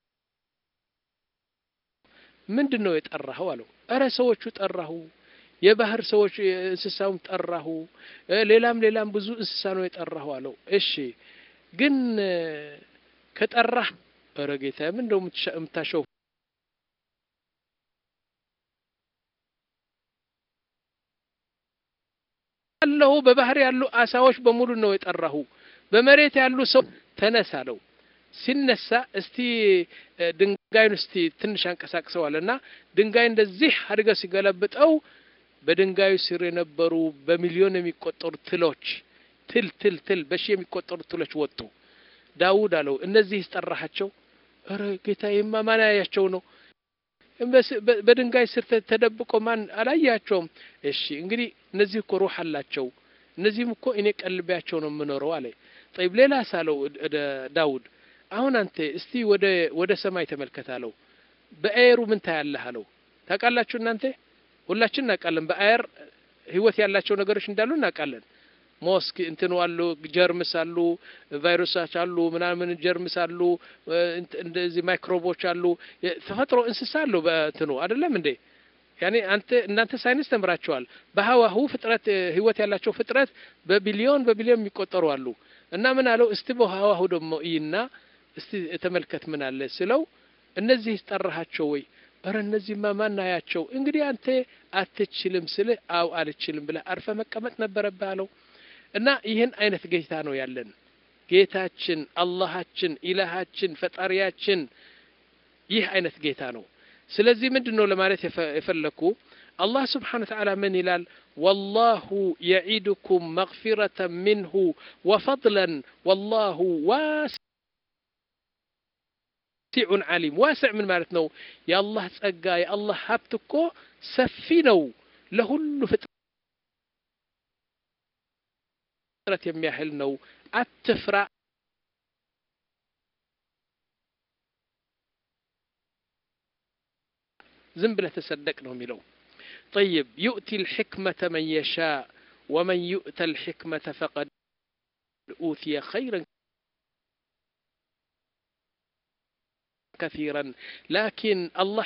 ምንድን ነው የጠራኸው አለው እረ ሰዎቹ ጠራሁ የባህር ሰዎች እንስሳውም ጠራሁ ሌላም ሌላም ብዙ እንስሳ ነው የጠራሁ አለው እሺ ግን ከጠራህ እረ ጌታ ምን እንደው የምታሸው ያለሁ በባህር ያሉ አሳዎች በሙሉ ነው የጠራሁ በመሬት ያሉ ሰው ተነስ አለው ሲነሳ እስቲ ድንጋዩን እስቲ ትንሽ አንቀሳቅሰዋል እና ድንጋይ እንደዚህ አድርገ ሲገለብጠው በድንጋዩ ስር የነበሩ በሚሊዮን የሚቆጠሩ ትሎች ትል ትል ትል በሺ የሚቆጠሩ ትሎች ወጡ ዳውድ አለው እነዚህ ይስጠራሃቸው ኧረ ጌታዬማ ማን ያያቸው ነው በድንጋይ ስር ተደብቆ ማን አላያቸውም እሺ እንግዲህ እነዚህ እኮ ሩህ አላቸው እነዚህም እኮ እኔ ቀልቢያቸው ነው የምኖረው አለ ጠይብ ሌላ ሳለው ዳውድ አሁን አንተ እስቲ ወደ ወደ ሰማይ ተመልከት አለው በአየሩ ምን ታያለህ አለው ታውቃላችሁ እናንተ ሁላችን እናውቃለን በአየር ህይወት ያላቸው ነገሮች እንዳሉ እናውቃለን ሞስክ እንትኑ አሉ ጀርምስ አሉ ቫይረሶች አሉ ምናምን ጀርምስ አሉ እንደዚህ ማይክሮቦች አሉ ተፈጥሮ እንስሳ አሉ በእንትኑ አይደለም እንዴ ያኔ አንተ እናንተ ሳይንስ ተምራቸዋል በሀዋሁ ፍጥረት ህይወት ያላቸው ፍጥረት በቢሊዮን በቢሊዮን የሚቆጠሩ አሉ እና ምን አለው እስቲ በሀዋሁ ደግሞ እይና እስቲ ተመልከት ምን አለ ስለው እነዚህ ጠራሃቸው ወይ እረ እነዚህማ ማናያቸው እንግዲህ አንተ አትችልም ስልህ አው አልችልም ብለህ አርፈ መቀመጥ ነበረብህ አለው እና ይህን አይነት ጌታ ነው ያለን ጌታችን አላሃችን ኢላሃችን ፈጣሪያችን ይህ አይነት ጌታ ነው ስለዚህ ምንድን ነው ለማለት የፈለኩ አላህ ስብሓን ተዓላ ምን ይላል ወላሁ የዒድኩም መግፊረተ ምንሁ ወፈضለን ወላሁ ዋስ ሲዑን ዓሊም ዋስዕ ምን ማለት ነው የአላህ ጸጋ የአላህ ሀብት እኮ ሰፊ ነው ለሁሉ ጥረት የሚያህል ነው አትፍራ ዝም ብለህ ተሰደቅ ነው የሚለው طيب يؤتي الحكمة من يشاء ومن يؤت الحكمة فقد أوتي خيرا كثيرا لكن الله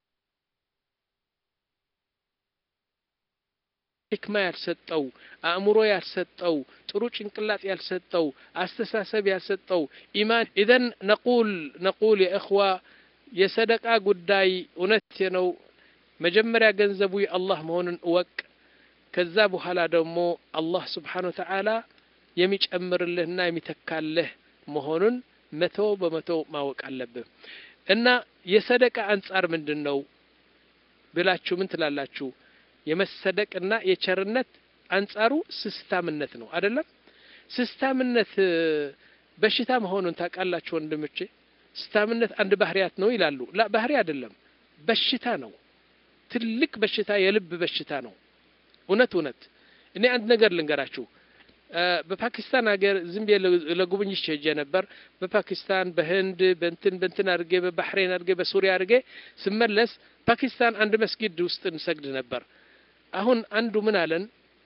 ሕክማ ያልሰጠው አእምሮ ያልሰጠው ጥሩ ጭንቅላት ያልሰጠው አስተሳሰብ ያልሰጠው ኢማን ኢዘን ነቁል ነቁል የእኽዋ የሰደቃ ጉዳይ እውነት ነው መጀመሪያ ገንዘቡ የአላህ መሆኑን እወቅ ከዛ በኋላ ደግሞ አላህ ስብሓን ወተዓላ የሚጨምርልህና የሚተካልህ መሆኑን መቶ በመቶ ማወቅ አለብህ እና የሰደቃ አንጻር ምንድን ነው ብላችሁ ምን ትላላችሁ የመሰደቅና የቸርነት አንጻሩ ስስታምነት ነው አይደለም ስስታምነት በሽታ መሆኑን ታውቃላችሁ ወንድሞቼ ስስታምነት አንድ ባህሪያት ነው ይላሉ ላ ባህሪ አይደለም በሽታ ነው ትልቅ በሽታ የልብ በሽታ ነው እውነት እውነት እኔ አንድ ነገር ልንገራችሁ በፓኪስታን ሀገር ዝም ብዬ ለጉብኝት ሄጄ ነበር በፓኪስታን በህንድ በንትን በንትን አድርጌ በባህሬን አድርጌ በሱሪያ አድርጌ ስመለስ ፓኪስታን አንድ መስጊድ ውስጥ እንሰግድ ነበር አሁን አንዱ ምን አለን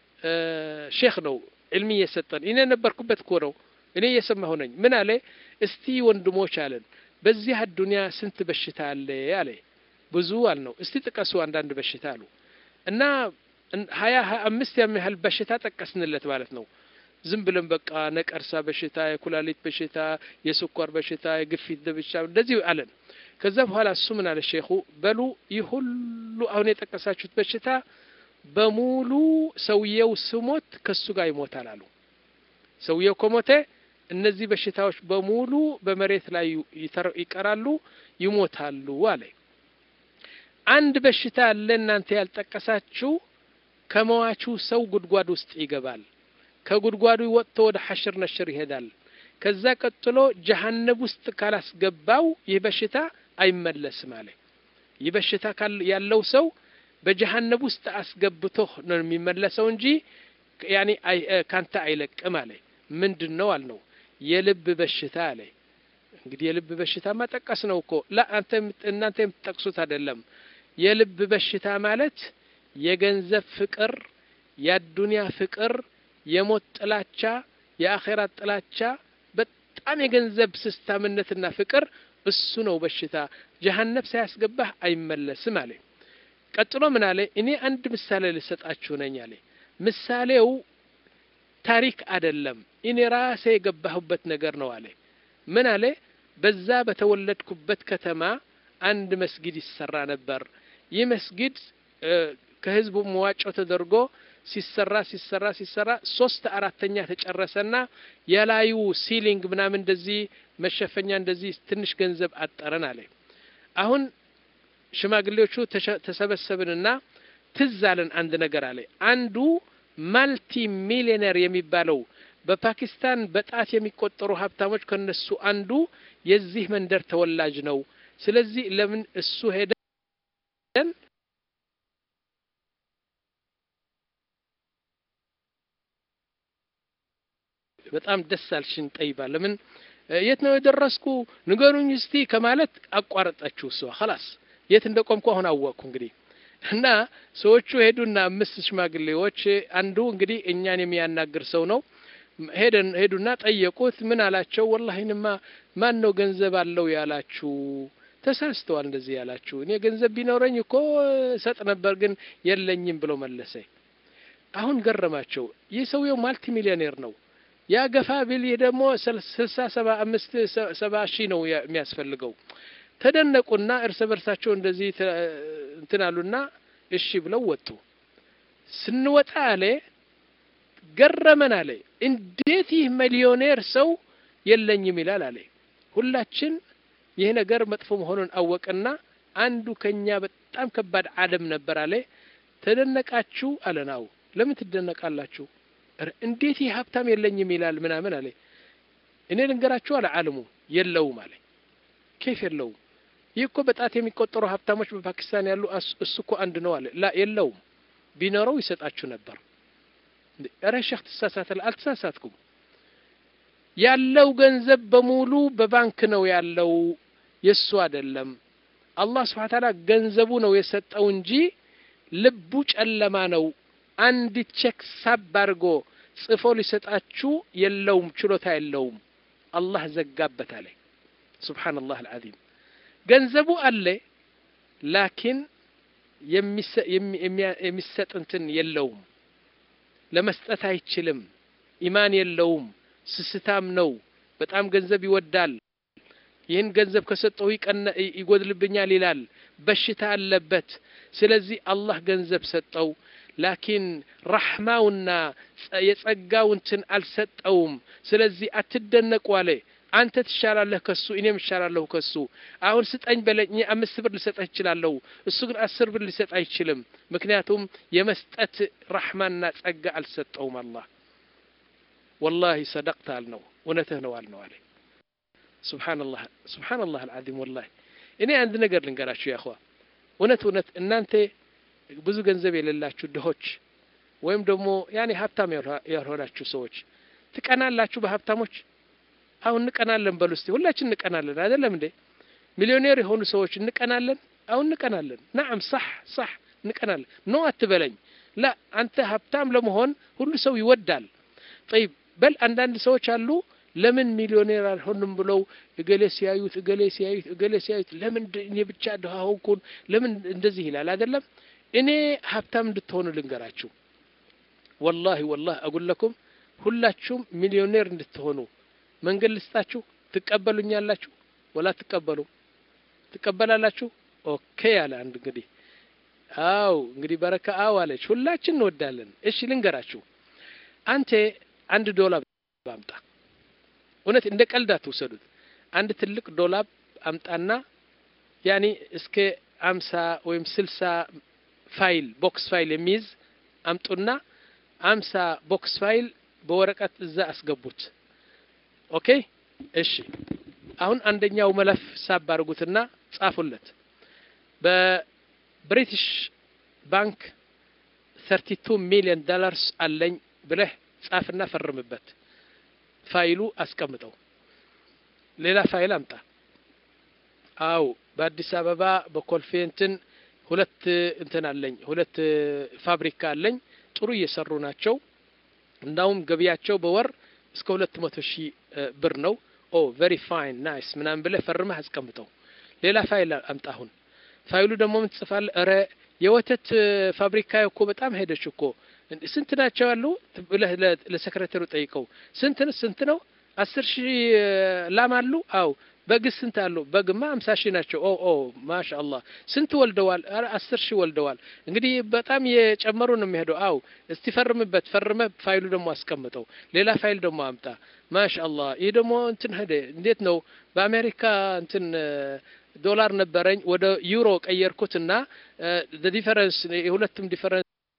ሼክ ነው ዕልሚ እየሰጠን እኔ ነበርኩበት እኮ ነው እኔ እየሰማሁ ነኝ ምን አለ እስቲ ወንድሞች አለን በዚህ አዱንያ ስንት በሽታ አለ አለ ብዙ አልነው እስቲ ጥቀሱ አንዳንድ በሽታ አሉ እና ሀያ ሀያ አምስት የሚያህል በሽታ ጠቀስንለት ማለት ነው ዝም ብለን በቃ ነቀርሳ በሽታ የኩላሊት በሽታ የስኳር በሽታ የግፊት በሽታ እንደዚህ አለን ከዛ በኋላ እሱ ምን አለ ሼኹ በሉ ይህ ሁሉ አሁን የጠቀሳችሁት በሽታ በሙሉ ሰውየው ስሞት ከሱ ጋር ይሞታል አሉ ሰውየው ከሞተ እነዚህ በሽታዎች በሙሉ በመሬት ላይ ይቀራሉ ይሞታሉ አለ አንድ በሽታ አለ እናንተ ያልጠቀሳችሁ ከመዋቹ ሰው ጉድጓድ ውስጥ ይገባል ከጉድጓዱ ወጥቶ ወደ ሐሽር ነሽር ይሄዳል ከዛ ቀጥሎ ጀሃነብ ውስጥ ካላስገባው ይህ በሽታ አይመለስም አለ ይህ በሽታ ያለው ሰው በጀሃነብ ውስጥ አስገብቶ ነው የሚመለሰው እንጂ ያኔ ካንተ አይለቅም አለ ምንድን ነው አልነው የልብ በሽታ አለ እንግዲህ የልብ በሽታ ማጠቀስ ነው እኮ ላ እናንተ የምትጠቅሱት አይደለም የልብ በሽታ ማለት የገንዘብ ፍቅር የአዱንያ ፍቅር የሞት ጥላቻ የአኼራት ጥላቻ በጣም የገንዘብ ስስታምነትና ፍቅር እሱ ነው በሽታ ጀሃነብ ሳያስገባህ አይመለስም አለ ቀጥሎ ምን አለ እኔ አንድ ምሳሌ ልሰጣችሁ ነኝ አለ ምሳሌው ታሪክ አይደለም እኔ ራሴ የገባሁበት ነገር ነው አለ ምን አለ በዛ በተወለድኩበት ከተማ አንድ መስጊድ ይሰራ ነበር ይህ መስጊድ ከህዝቡ መዋጮ ተደርጎ ሲሰራ ሲሰራ ሲሰራ ሶስት አራተኛ ተጨረሰና የላዩ ሲሊንግ ምናምን እንደዚህ መሸፈኛ እንደዚህ ትንሽ ገንዘብ አጠረን አለ አሁን ሽማግሌዎቹ ተሰበሰብንና ትዝ አለን አንድ ነገር አለ አንዱ ማልቲ ሚሊዮነር የሚባለው በፓኪስታን በጣት የሚቆጠሩ ሀብታሞች ከነሱ አንዱ የዚህ መንደር ተወላጅ ነው ስለዚህ ለምን እሱ ሄደን በጣም ደስ አልሽን ጠይባ ለምን የት ነው የደረስኩ ንገሩኝ እስቲ ከማለት አቋረጠችው እሷ ኸላስ የት እንደቆምኩ አሁን አወቅኩ እንግዲህ እና ሰዎቹ ሄዱና አምስት ሽማግሌዎች አንዱ እንግዲህ እኛን የሚያናግር ሰው ነው ሄደን ሄዱና ጠየቁት ምን አላቸው ወላሂንማ ማን ነው ገንዘብ አለው ያላችሁ ተሳስተዋል እንደዚህ ያላችሁ እኔ ገንዘብ ቢኖረኝ እኮ ሰጥ ነበር ግን የለኝም ብሎ መለሰ አሁን ገረማቸው ይህ ሰውየው ማልቲ ሚሊዮኔር ነው ያ ገፋ ቢል ይህ ደግሞ ስልሳ ሰባ አምስት ሰባ ሺህ ነው የሚያስፈልገው ተደነቁና እርስ በርሳቸው እንደዚህ እንትን አሉና እሺ ብለው ወጡ ስንወጣ አለ ገረመን አለ እንዴት ይህ ሚሊዮኔር ሰው የለኝም ይላል አለ ሁላችን ይህ ነገር መጥፎ መሆኑን አወቅና አንዱ ከኛ በጣም ከባድ አደም ነበር አለ ተደነቃችሁ አለናው ለምን ትደነቃላችሁ እንዴት ይህ ሀብታም የለኝም ይላል ምናምን አለ እኔ ልንገራችሁ አለ አለሙ የለውም አለ ኬፍ የለውም ይህ እኮ በጣት የሚቆጠሩ ሀብታሞች በፓኪስታን ያሉ እሱ እኮ አንድ ነው አለ ላ የለውም ቢኖረው ይሰጣችሁ ነበር ኧረ ሼክ ትሳሳታል። አልተሳሳትኩም። ያለው ገንዘብ በሙሉ በባንክ ነው ያለው፣ የሱ አይደለም። አላህ ስብሐ ተዓላ ገንዘቡ ነው የሰጠው እንጂ ልቡ ጨለማ ነው። አንዲት ቼክ ሳብ አድርጎ ጽፎ ሊሰጣችሁ የለውም፣ ችሎታ የለውም። አላህ ዘጋበት አለ። ሱብሓነላህ አልዓዚም። ገንዘቡ አለ ላኪን የሚሰጥ እንትን የለውም። ለመስጠት አይችልም። ኢማን የለውም። ስስታም ነው። በጣም ገንዘብ ይወዳል። ይህን ገንዘብ ከሰጠው ይጎድልብኛል ይላል። በሽታ አለበት። ስለዚህ አላህ ገንዘብ ሰጠው፣ ላኪን ረሕማውና የጸጋው እንትን አልሰጠውም። ስለዚህ አትደነቁ አለ። አንተ ትሻላለህ ከሱ፣ እኔም እሻላለሁ ከሱ። አሁን ስጠኝ በለኝ፣ አምስት ብር ልሰጠህ እችላለሁ። እሱ ግን አስር ብር ሊሰጥ አይችልም። ምክንያቱም የመስጠት ረሕማና ጸጋ አልሰጠውም አላህ። ወላሂ ሰደቅተ አልነው፣ እውነትህ ነው አልነው አለ። ሱብሓነላህ ሱብሓነላህ አልዓዚም። ወላሂ እኔ አንድ ነገር ልንገራችሁ ያኸዋ፣ እውነት እውነት እናንተ ብዙ ገንዘብ የሌላችሁ ድሆች ወይም ደግሞ ያኔ ሀብታም ያልሆናችሁ ሰዎች ትቀናላችሁ በሀብታሞች አሁን እንቀናለን። በሉ እስቲ ሁላችን እንቀናለን አይደለም እንዴ? ሚሊዮኔር የሆኑ ሰዎች እንቀናለን። አሁን እንቀናለን። ናዓም ሳሕ ሳሕ እንቀናለን። ኖ አትበለኝ። ላ አንተ ሀብታም ለመሆን ሁሉ ሰው ይወዳል። ጠይብ በል አንዳንድ ሰዎች አሉ ለምን ሚሊዮኔር አልሆንም ብለው እገሌ ሲያዩት እገሌ ሲያዩት እገሌ ሲያዩት ለምን እኔ ብቻ ድሃ ሆንኩን ለምን እንደዚህ ይላል አይደለም። እኔ ሀብታም እንድትሆኑ ልንገራችሁ። ወላሂ ወላሂ አጉለኩም ሁላችሁም ሚሊዮኔር እንድትሆኑ መንገድ ልስጣችሁ። ትቀበሉኛላችሁ ወላ ትቀበሉ? ትቀበላላችሁ? ኦኬ አለ አንድ እንግዲህ አው እንግዲህ በረካ አው አለች። ሁላችን እንወዳለን። እሺ ልንገራችሁ። አንተ አንድ ዶላር አምጣ። እውነት እንደ ቀልድ አትውሰዱት። አንድ ትልቅ ዶላር አምጣና ያኔ እስከ አምሳ ወይም ስልሳ ፋይል ቦክስ ፋይል የሚይዝ አምጡና አምሳ ቦክስ ፋይል በወረቀት እዛ አስገቡት። ኦኬ እሺ። አሁን አንደኛው መለፍ ሳብ አድርጉትና ጻፉለት። በብሪቲሽ ባንክ 32 ሚሊዮን ዶላርስ አለኝ ብለህ ጻፍና ፈርምበት። ፋይሉ አስቀምጠው። ሌላ ፋይል አምጣ። አው በአዲስ አበባ በኮልፌ እንትን ሁለት እንትን አለኝ፣ ሁለት ፋብሪካ አለኝ። ጥሩ እየሰሩ ናቸው። እንዳውም ገቢያቸው በወር እስከ ሁለት መቶ ሺህ ብር ነው። ኦ ቨሪ ፋይን ናይስ ምናምን ብለህ ፈርመህ አስቀምጠው። ሌላ ፋይል አምጣ። አሁን ፋይሉ ደግሞ ምን ትጽፋለህ? እረ የወተት ፋብሪካ እኮ በጣም ሄደች እኮ ስንት ናቸው ያሉ ብለህ ለሰክሬተሩ ጠይቀው። ስንት ስንት ነው? አስር ሺህ ላም አሉ? አው በግ ስንት አሉ? በግማ አምሳ ሺህ ናቸው። ኦ ኦ ማሻአላህ ስንት ወልደዋል? ኧረ አስር ሺህ ወልደዋል። እንግዲህ በጣም የጨመሩ ነው የሚሄደው። አው እስቲ ፈርምበት። ፈርመ ፋይሉ ደግሞ አስቀምጠው። ሌላ ፋይል ደግሞ አምጣ። ማሻአላህ ይህ ደግሞ እንትን ሄደ። እንዴት ነው በአሜሪካ እንትን ዶላር ነበረኝ ወደ ዩሮ ቀየርኩትና ዲፈረንስ የሁለቱም ዲፈረንስ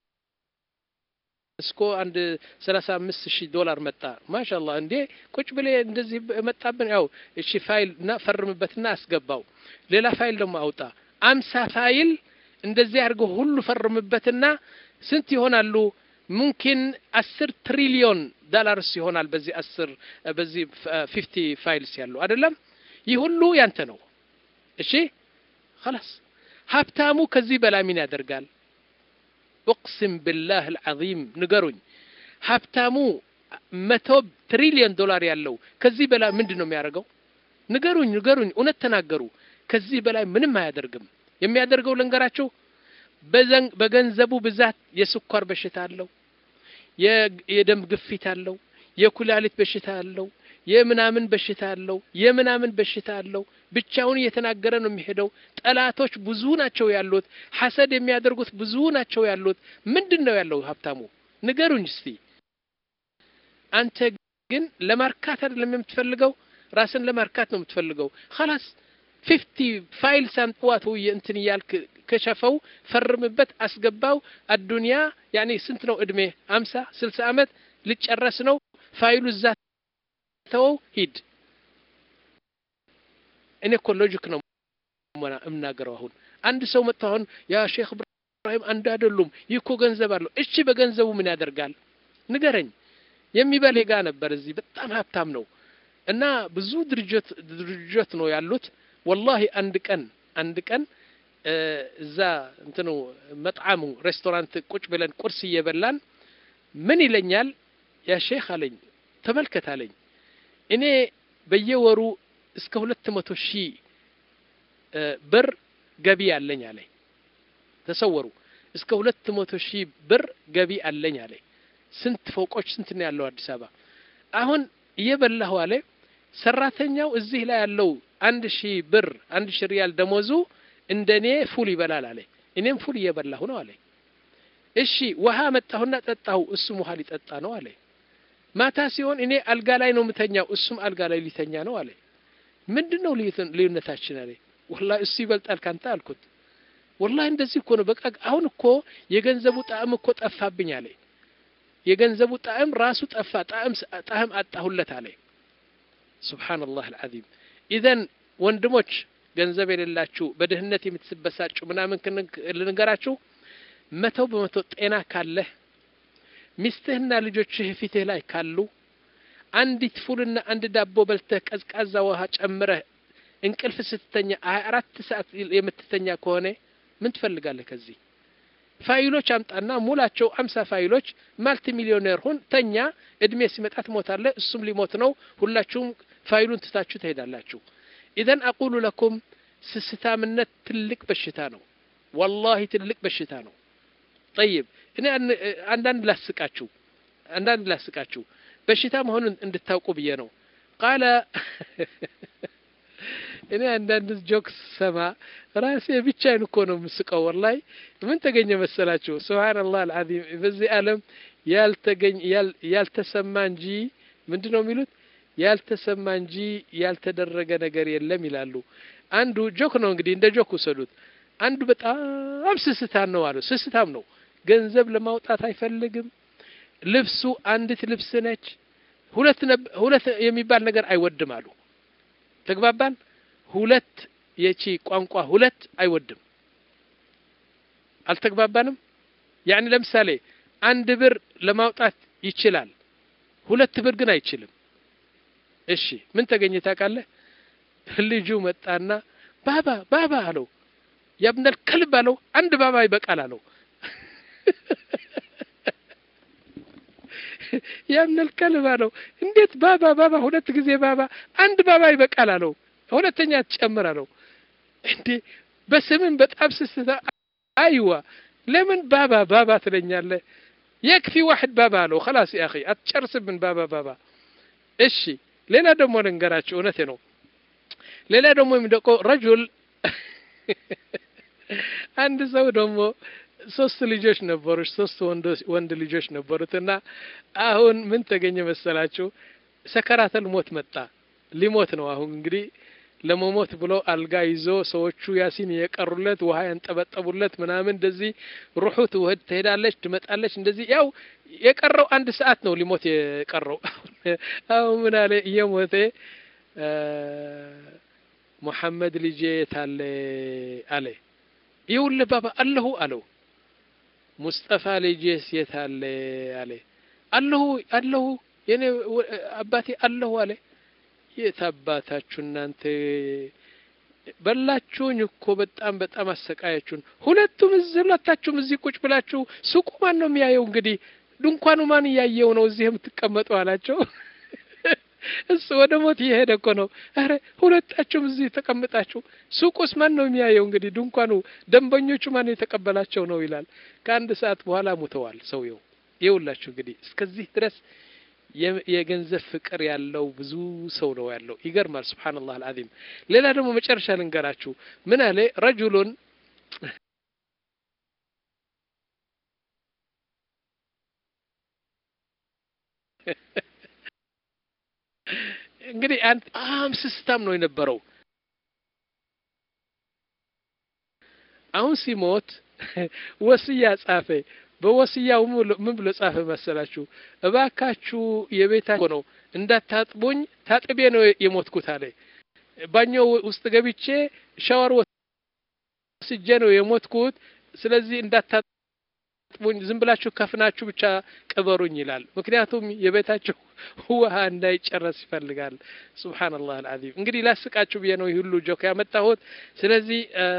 እስኮ አንድ ሰላሳ አምስት ሺህ ዶላር መጣ። ማሻአላህ እንዴ ቁጭ ብሌ እንደዚህ መጣብን። ያው እሺ ፋይል እና ፈርምበትና አስገባው። ሌላ ፋይል ደግሞ አውጣ። አምሳ ፋይል እንደዚህ አድርገው ሁሉ ፈርምበትና ስንት ይሆናሉ? ሙምኪን አስር ትሪሊዮን ዶላርስ ይሆናል። በዚህ አስር በዚህ ፊፍቲ ፋይልስ ያለው አይደለም። ይህ ሁሉ ያንተ ነው። እሺ خلاص ሀብታሙ ከዚህ በላይ ምን ያደርጋል? ኡቅሲም ቢላህ አልዓዚም ንገሩኝ። ሀብታሙ መቶ ትሪሊዮን ዶላር ያለው ከዚህ በላይ ምንድን ነው የሚያደርገው? ንገሩኝ፣ ንገሩኝ፣ እውነት ተናገሩ። ከዚህ በላይ ምንም አያደርግም። የሚያደርገው ልንገራችሁ፣ በገንዘቡ ብዛት የስኳር በሽታ አለው፣ የደም ግፊት አለው፣ የኩላሊት በሽታ አለው፣ የምናምን በሽታ አለው፣ የምናምን በሽታ አለው። ብቻውን እየተናገረ ነው የሚሄደው። ጠላቶች ብዙ ናቸው ያሉት፣ ሐሰድ የሚያደርጉት ብዙ ናቸው ያሉት። ምንድን ነው ያለው ሀብታሙ? ንገሩኝ እስቲ። አንተ ግን ለማርካት አይደለም የምትፈልገው፣ ራስን ለማርካት ነው የምትፈልገው። ኸላስ ፊፍቲ ፋይል ሳምጥዋት እንትን እያልክ ከሸፈው ፈርምበት፣ አስገባው። አዱንያ ያኔ ስንት ነው እድሜ? አምሳ ስልሳ ዓመት ልጨረስ ነው። ፋይሉ እዛ ተወው፣ ሂድ። እኔ እኮ ሎጂክ ነው እምናገረው። አሁን አንድ ሰው መጥቶ አሁን ያ ሼክ እብራሂም አንድ አይደሉም፣ ይህ እኮ ገንዘብ አለው። እሺ በገንዘቡ ምን ያደርጋል? ንገረኝ። የሚበል ጋ ነበር እዚህ በጣም ሀብታም ነው እና ብዙ ድርጅት ድርጅት ነው ያሉት። ወላሂ አንድ ቀን አንድ ቀን እዛ እንትኑ መጥዓሙ ሬስቶራንት ቁጭ ብለን ቁርስ እየበላን ምን ይለኛል፣ ያ ሼክ አለኝ፣ ተመልከት አለኝ፣ እኔ በየወሩ እስከ ሁለት መቶ ሺህ ብር ገቢ አለኝ አለኝ። ተሰወሩ እስከ ሁለት መቶ ሺህ ብር ገቢ አለኝ አለኝ። ስንት ፎቆች ስንት ነው ያለው አዲስ አበባ። አሁን እየበላሁ አለ ሰራተኛው እዚህ ላይ ያለው አንድ ሺህ ብር አንድ ሺህ ሪያል ደሞዙ እንደኔ ፉል ይበላል አለ። እኔም ፉል እየበላሁ ነው አለ። እሺ ውሃ መጣሁና ጠጣሁ፣ እሱም ውሃ ሊጠጣ ነው አለ። ማታ ሲሆን እኔ አልጋ ላይ ነው የምተኛው፣ እሱም አልጋ ላይ ሊተኛ ነው አለ። ምንድን ነው ልዩነታችን አለ። ወላሂ እሱ ይበልጣል ካንተ አልኩት። ወላሂ እንደዚህ እኮ ነው። በቃ አሁን እኮ የገንዘቡ ጣዕም እኮ ጠፋብኝ አለ። የገንዘቡ ጣዕም ራሱ ጠፋ፣ ጣዕም ጣዕም አጣሁለት አለ። ሱብሓነላህ አልዓዚም። ኢዘን ወንድሞች ገንዘብ የሌላችሁ በድህነት የምትስበሳጩ ምናምን ልንገራችሁ፣ መቶ በመቶ ጤና ካለህ ሚስትህና ልጆችህ ፊትህ ላይ ካሉ አንዲት ፉልና አንድ ዳቦ በልተህ ቀዝቃዛ ውሃ ጨምረህ እንቅልፍ ስትተኛ ሀያ አራት ሰዓት የምትተኛ ከሆነ ምን ትፈልጋለህ? ከዚህ ፋይሎች አምጣና ሙላቸው አምሳ ፋይሎች ማልቲ ሚሊዮኔር ሁን፣ ተኛ። እድሜ ሲመጣ ትሞታለህ፣ እሱም ሊሞት ነው። ሁላችሁም ፋይሉን ትታችሁ ትሄዳላችሁ። ኢዘን አቁሉ ለኩም ስስታምነት ትልቅ በሽታ ነው። ወላሂ ትልቅ በሽታ ነው። ጠይብ እኔ አንዳንድ ላስቃችሁ አንዳንድ ላስቃችሁ በሽታ መሆኑን እንድታውቁ ብዬ ነው። ቃለ እኔ አንዳንድ ጆክስ ሰማ ራሴ ብቻዬን እኮ ነው የምስቀው። ወላሂ ምን ተገኘ መሰላችሁ? ሱብሃነላህ አልዓዚም በዚህ ዓለም ያልተገኝ ያልተሰማ እንጂ ምንድን ነው የሚሉት ያልተሰማ እንጂ ያልተደረገ ነገር የለም ይላሉ። አንዱ ጆክ ነው እንግዲህ እንደ ጆክ ውሰዱት። አንዱ በጣም ስስታም ነው አሉ። ስስታም ነው፣ ገንዘብ ለማውጣት አይፈልግም። ልብሱ አንዲት ልብስ ነች። ሁለት ሁለት የሚባል ነገር አይወድም አሉ። ተግባባን? ሁለት የቺ ቋንቋ ሁለት አይወድም። አልተግባባንም? ያኒ ለምሳሌ አንድ ብር ለማውጣት ይችላል፣ ሁለት ብር ግን አይችልም። እሺ ምን ተገኘ ታውቃለህ? ልጁ መጣና ባባ ባባ አለው። ያብነል ከልብ አለው። አንድ ባባ ይበቃል አለው። ያብነል ከልብ አለው። እንዴት ባባ ባባ ሁለት ጊዜ ባባ አንድ ባባ ይበቃል አለው። ሁለተኛ ትጨምር አለው። እንዴ በስምን በጣም ስስታ አይዋ ለምን ባባ ባባ ትለኛለህ? የክፊ ዋሕድ ባባ አለው። خلاص يا اخي አትጨርስብን ባባ ባባ እሺ ሌላ ደግሞ ልንገራችሁ፣ እውነቴ ነው። ሌላ ደግሞ የሚደቀው ረጁል አንድ ሰው ደግሞ ሶስት ልጆች ነበሩት፣ ሶስት ወንድ ልጆች ነበሩት እና አሁን ምን ተገኘ መሰላችሁ? ሰከራተል ሞት መጣ። ሊሞት ነው አሁን እንግዲህ ለመሞት ብሎ አልጋ ይዞ ሰዎቹ ያሲን የቀሩለት ውሃ ያንጠበጠቡለት ምናምን እንደዚህ ሩሑ ትውህድ ትሄዳለች ትመጣለች። እንደዚህ ያው የቀረው አንድ ሰዓት ነው ሊሞት የቀረው። አሁን ምን አለ እየሞተ ሙሐመድ ልጄ የታለ አለ። ይኸውልህ ባባ አለሁ አለው። ሙስጠፋ ልጄስ የታለ አለ። አለሁ አለሁ የኔ አባቴ አለሁ አለ። የት አባታችሁ እናንተ በላችሁኝ እኮ በጣም በጣም አሰቃያችሁን። ሁለቱም እዚህ ሁለታችሁም እዚህ ቁጭ ብላችሁ ሱቁ ማን ነው የሚያየው? እንግዲህ ድንኳኑ ማን እያየው ነው እዚህ የምትቀመጡ አላቸው። እሱ ወደ ሞት እየሄደ እኮ ነው። አረ ሁለታችሁም እዚህ ተቀምጣችሁ ሱቁስ ማን ነው የሚያየው? እንግዲህ ድንኳኑ ደንበኞቹ ማን የተቀበላቸው ነው ይላል። ከአንድ ሰዓት በኋላ ሙተዋል ሰውየው። ይኸውላችሁ እንግዲህ እስከዚህ ድረስ የገንዘብ ፍቅር ያለው ብዙ ሰው ነው ያለው። ይገርማል። ሱብሓነላህ አልዓዚም። ሌላ ደግሞ መጨረሻ ልንገራችሁ። ምን አለ ረጁሉን እንግዲህ አንድ በጣም ስስታም ነው የነበረው። አሁን ሲሞት ወስያ ጻፈ። በወስያው ምን ብሎ ጻፈ መሰላችሁ? እባካችሁ የቤታችሁ ነው እንዳታጥቡኝ፣ ታጥቤ ነው የሞትኩት አለ። ባኞ ውስጥ ገብቼ ሻወር ወስጄ ነው የሞትኩት። ስለዚህ እንዳታጥቡኝ አጥቡኝ፣ ዝም ብላችሁ ከፍናችሁ ብቻ ቅበሩኝ ይላል። ምክንያቱም የቤታቸው ውሃ እንዳይጨረስ ይፈልጋል። ሱብሓነላህ አልዓዚም። እንግዲህ ላስቃችሁ ብዬ ነው ይህ ሁሉ ጆክ ያመጣሁት። ስለዚህ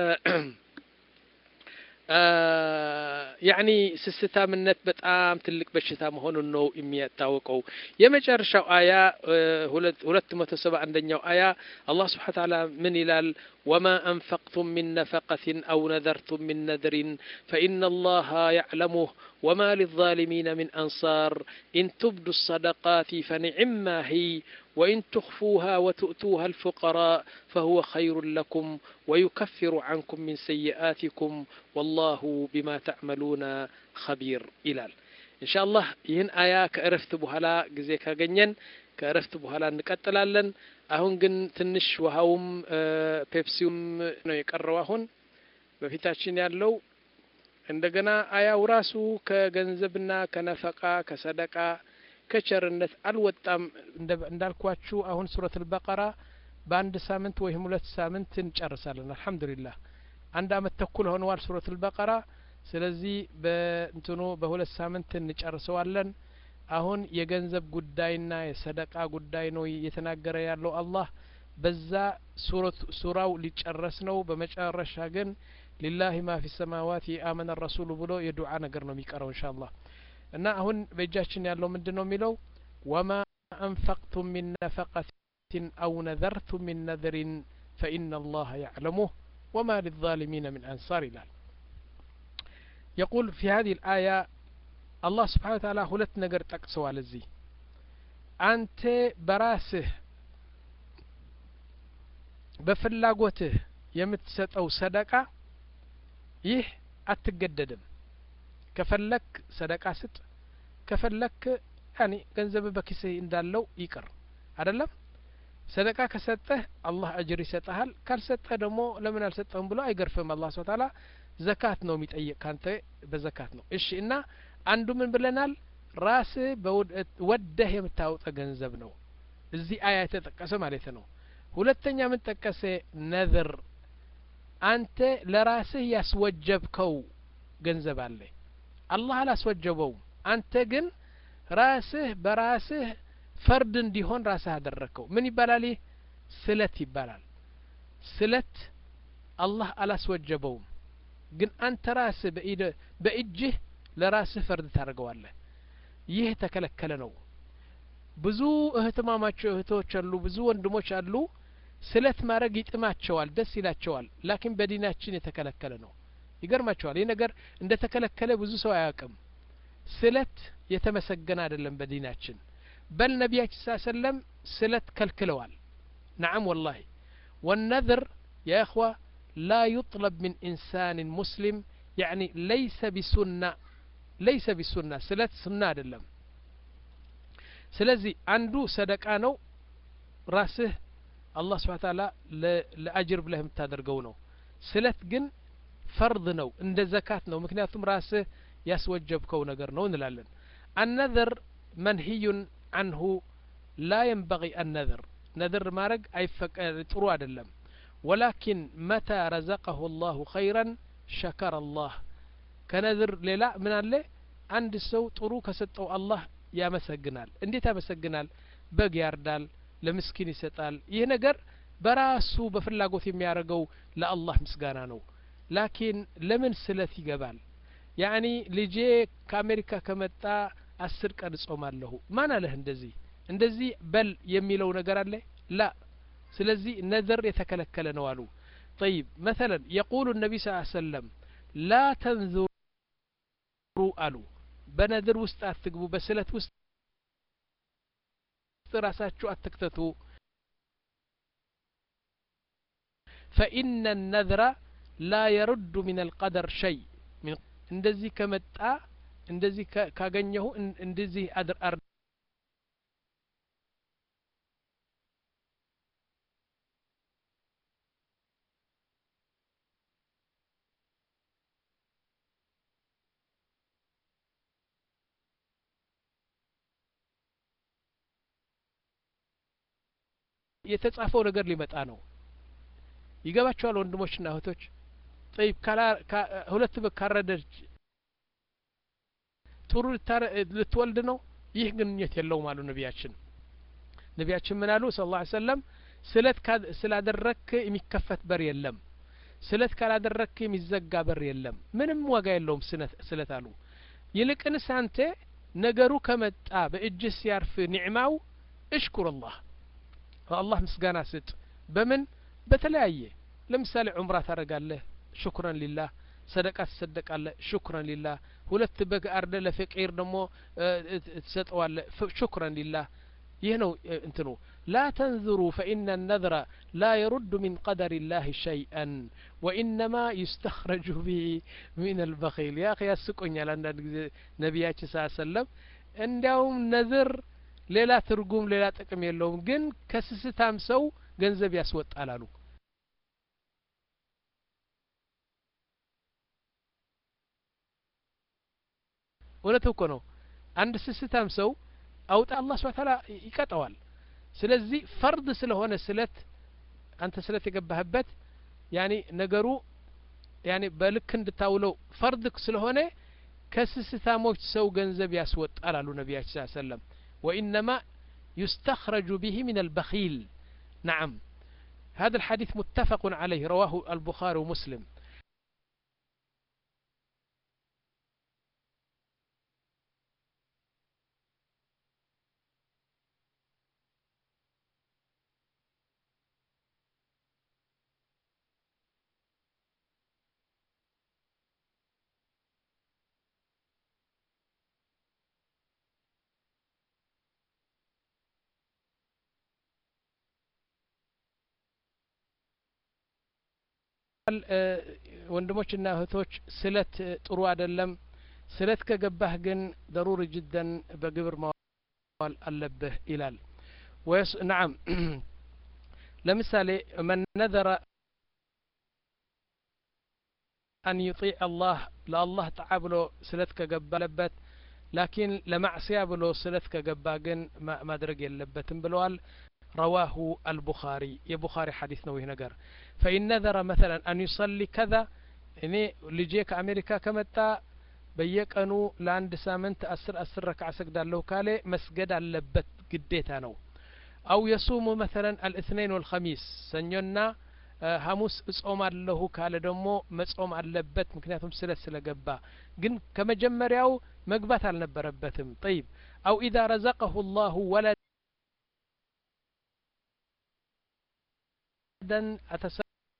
ያኒ ስስታምነት በጣም ትልቅ በሽታ መሆኑን ነው የሚያታወቀው። የመጨረሻው አያ ሁለት መቶ ሰባ አንደኛው አያ አላህ ስብሓነ ወተዓላ ምን ይላል? ወማ አንፈቅቱም ሚን ነፈቀትን አው ነዘርቱም ሚን ነድሪን ፈኢነ አላህ ያዕለሙህ ወማ ሊዛሊሚነ ሚን አንሳር ኢን ቱብዱ ሰደቃት ፈኒዕማ ሂይ وإن تخفوها وتؤتوها الفقراء فهو خير لكم ويكفر عنكم من سيئاتكم والله بما تعملون خبير إلال إن شاء الله ይህን አያ ከእረፍት በኋላ ጊዜ ካገኘን ከእረፍት በኋላ እንቀጥላለን። አሁን ግን ትንሽ ውሃውም ፔፕሲውም ነው የቀረው። አሁን በፊታችን ያለው እንደገና አያው ራሱ ከገንዘብና ከነፈቃ ከሰደቃ ከቸርነት አልወጣም። እንዳልኳችሁ አሁን ሱረት አልበቀራ በአንድ ሳምንት ወይም ሁለት ሳምንት እንጨርሳለን። አልሐምዱሊላህ አንድ አመት ተኩል ሆነዋል ሱረት አልበቀራ። ስለዚህ በእንትኑ በሁለት ሳምንት እንጨርሰዋለን። አሁን የገንዘብ ጉዳይና የሰደቃ ጉዳይ ነው እየተናገረ ያለው አላህ። በዛ ሱራው ሊጨረስ ነው። በመጨረሻ ግን ሊላሂ ማ ፊ ሰማዋት አመነ ረሱሉ ብሎ የዱዓ ነገር ነው የሚቀረው ኢንሻአላህ። እና አሁን በእጃችን ያለው ምንድን ነው የሚለው ወማ አንፈቅቱም ሚን ነፈቀትን አው ነዘርቱም ሚን ነዝሪን ፈኢነ አላህ ያዕለሙህ ወማ ሊዛሊሚነ ሚን አንሳር ይላል። የቁል ፊ ሀዚህ ልአያ አላህ ስብሓን ወተዓላ ሁለት ነገር ጠቅሰዋል እዚህ አንተ በራስህ በፍላጎትህ የምትሰጠው ሰደቃ ይህ አትገደድም። ከፈለክ ሰደቃ ስጥ፣ ከፈለክ ያኒ ገንዘብ በኪስህ እንዳለው ይቅር አይደለም። ሰደቃ ከሰጠህ አላህ አጅር ይሰጠሃል። ካልሰጠህ ደግሞ ለምን አልሰጠህም ብሎ አይገርፍም። አላህ ስብሐ ተዓላ ዘካት ነው የሚጠይቅ ካንተ በዘካት ነው። እሺ እና አንዱ ምን ብለናል? ራስህ ወደህ የምታወጣ ገንዘብ ነው እዚህ አያ የተጠቀሰ ማለት ነው። ሁለተኛ ምን ጠቀሰ? ነዝር አንተ ለራስህ ያስወጀብከው ገንዘብ አለ አላህ አላስወጀበውም። አንተ ግን ራስህ በራስህ ፈርድ እንዲሆን ራስህ አደረግከው። ምን ይባላል? ይህ ስለት ይባላል። ስለት አላህ አላስወጀበውም፣ ግን አንተ ራስህ በእጅህ ለራስህ ፈርድ ታደርገዋለህ። ይህ የተከለከለ ነው። ብዙ እህትማማቸው እህቶች አሉ፣ ብዙ ወንድሞች አሉ። ስለት ማድረግ ይጥማቸዋል፣ ደስ ይላቸዋል። ላኪን በዲናችን የተከለከለ ነው። ይገርማቸዋል። ይህ ነገር እንደ ተከለከለ ብዙ ሰው አያውቅም። ስለት የተመሰገነ አይደለም በዲናችን። በል ነቢያችን ስ ሰለም ስለት ከልክለዋል። ነዓም ወላሂ ወነዝር ያ እኽዋ ላ ዩጥለብ ሚን ኢንሳን ሙስሊም ያኒ ለይሰ ቢሱና ለይሰ ቢሱና ስለት ሱና አይደለም። ስለዚህ አንዱ ሰደቃ ነው። ራስህ አላህ ስብሐ ተዓላ ለአጅር ብለህ የምታደርገው ነው። ስለት ግን ፈርድ ነው፣ እንደ ዘካት ነው። ምክንያቱም ራስህ ያስወጀብከው ነገር ነው እንላለን። አነዘር መንሂዩን አንሁ ላ የንበቂ አነዘር ነዝር ማድረግ አይፈቀድ ጥሩ አይደለም። ወላኪን መታ ረዘቀሁ ላሁ ኸይረን ሸከረ አላህ ከነዝር ሌላ ምን አለ? አንድ ሰው ጥሩ ከሰጠው አላህ ያመሰግናል። እንዴት ያመሰግናል? በግ ያርዳል፣ ለምስኪን ይሰጣል። ይህ ነገር በራሱ በፍላጎት የሚያደርገው ለአላህ ምስጋና ነው። ላኪን ለምን ስለት ይገባል? ያኒ ልጄ ከአሜሪካ ከመጣ አስር ቀን እጾማለሁ ማን አለህ? እንደዚህ እንደዚህ በል የሚለው ነገር አለ ላ ስለዚህ ነዘር የተከለከለ ነው አሉ። ጠይብ መተለን የቁሉ ነቢ ስ ሰለም ላ ተንዙሩ አሉ። በነዝር ውስጥ አትግቡ፣ በስለት ውስጥ ራሳችሁ አትክተቱ። ፈኢነ ነዝራ ላ የሩዱ ሚን አልቀደር ሸይ እንደዚህ ከመጣ እንደዚህ ካገኘሁ እንደዚህ አድር የተጻፈው ነገር ሊመጣ ነው። ይገባቸዋል ወንድሞችና እህቶች። ጠይብ ሁለት በግ ካረደች ጥሩ ልትወልድ ነው ይህ ግንኙነት የለውም አሉ ነቢያችን ነቢያችን ምን አሉ ስለ ላ ሰለም ስለት ስላደረክ የሚከፈት በር የለም ስለት ካላደረክ የሚዘጋ በር የለም ምንም ዋጋ የለውም ስለት አሉ ይልቅንስ አንተ ነገሩ ከመጣ በእጅህ ሲያርፍ ኒዕማው እሽኩር አላህ አላህ ምስጋና ስጥ በምን በተለያየ ለምሳሌ ዑምራ ታደረጋለህ ሽኩረን ሊላህ ሰደቃ ትሰደቃለህ ሽኩረን ሊላህ ሁለት በግ አርደ ለፈቂር ደግሞ ትሰጠዋለህ ሽኩረን ሊላህ ይህ ነው እንትኑ ላ ተንዝሩ ፈኢነ ነዝረ ላ የሩዱ ሚን ቀደር ላህ ሸይአን ወኢነማ ዩስተኽረጁ ብሂ ሚን አልበኺል ያ ያስቆኛል አንዳንድ ጊዜ ነቢያችን ስ ሰለም እንዲያውም ነዝር ሌላ ትርጉም ሌላ ጥቅም የለውም ግን ከስስታም ሰው ገንዘብ ያስወጣል አሉ እውነት እኮ ነው አንድ ስስታም ሰው አውጣ አላህ ስብሐ ተዓላ ይቀጠዋል ስለዚህ ፈርድ ስለሆነ ስለት አንተ ስለት የገባህበት ያኒ ነገሩ ያኒ በልክ እንድታውለው ፈርድ ስለሆነ ከስስታሞች ሰው ገንዘብ ያስወጣል አሉ ነቢያችን ስ ሰለም ወኢነማ يستخرج به من البخيل نعم هذا الحديث متفق عليه رواه البخاري ومسلم ወንድሞችና እህቶች ስለት ጥሩ አይደለም ስለት ከገባህ ግን ደሩሪ ጅደን በግብር ማዋል አለብህ ይላል ወይስ ነዓም ለምሳሌ መን ነዘረ አን ዩጢዕ አላህ ለአላህ ጣዓ ብሎ ስለት ከገባ ለበት ላኪን ለማዕስያ ብሎ ስለት ከገባ ግን ማድረግ የለበትም ብለዋል رواه البخاري يا بخاري حديث نوي نجر فإن نذر مثلا أن يصلي كذا እኔ ልጄ ከአሜሪካ ከመጣ በየቀኑ ለአንድ ሳምንት አስር አስር ረክዓ ሰግዳለሁ ካለ መስገድ አለበት ግዴታ ነው አው የሱሙ መተለን አልእትነይን ወልኸሚስ ሰኞና ሐሙስ እጾማለሁ ካለ ደግሞ መጾም አለበት ምክንያቱም ስለት ስለገባ ግን ከመጀመሪያው መግባት አልነበረበትም ጠይብ አው ኢዛ ረዘቀሁ ላሁ ወለድ أتس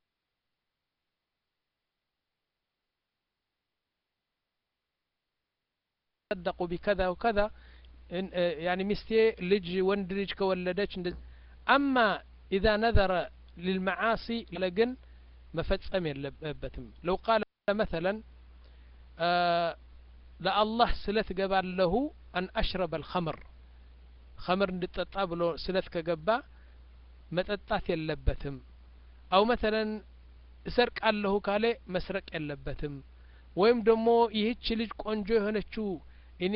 تصدقوا بكذا وكذا يعني مستي لج وند لج كولدش أما إذا نذر للمعاصي لقن مفتصم يلبتم لو قال مثلا آه لا الله سلت قبال له أن أشرب الخمر خمر እንድጠጣ ብሎ ስለት ከገባ መጠጣት የለበትም አው መተለን እሰርቃለሁ ካለ መስረቅ የለበትም ወይም ደግሞ ይህች ልጅ ቆንጆ የሆነችው እኔ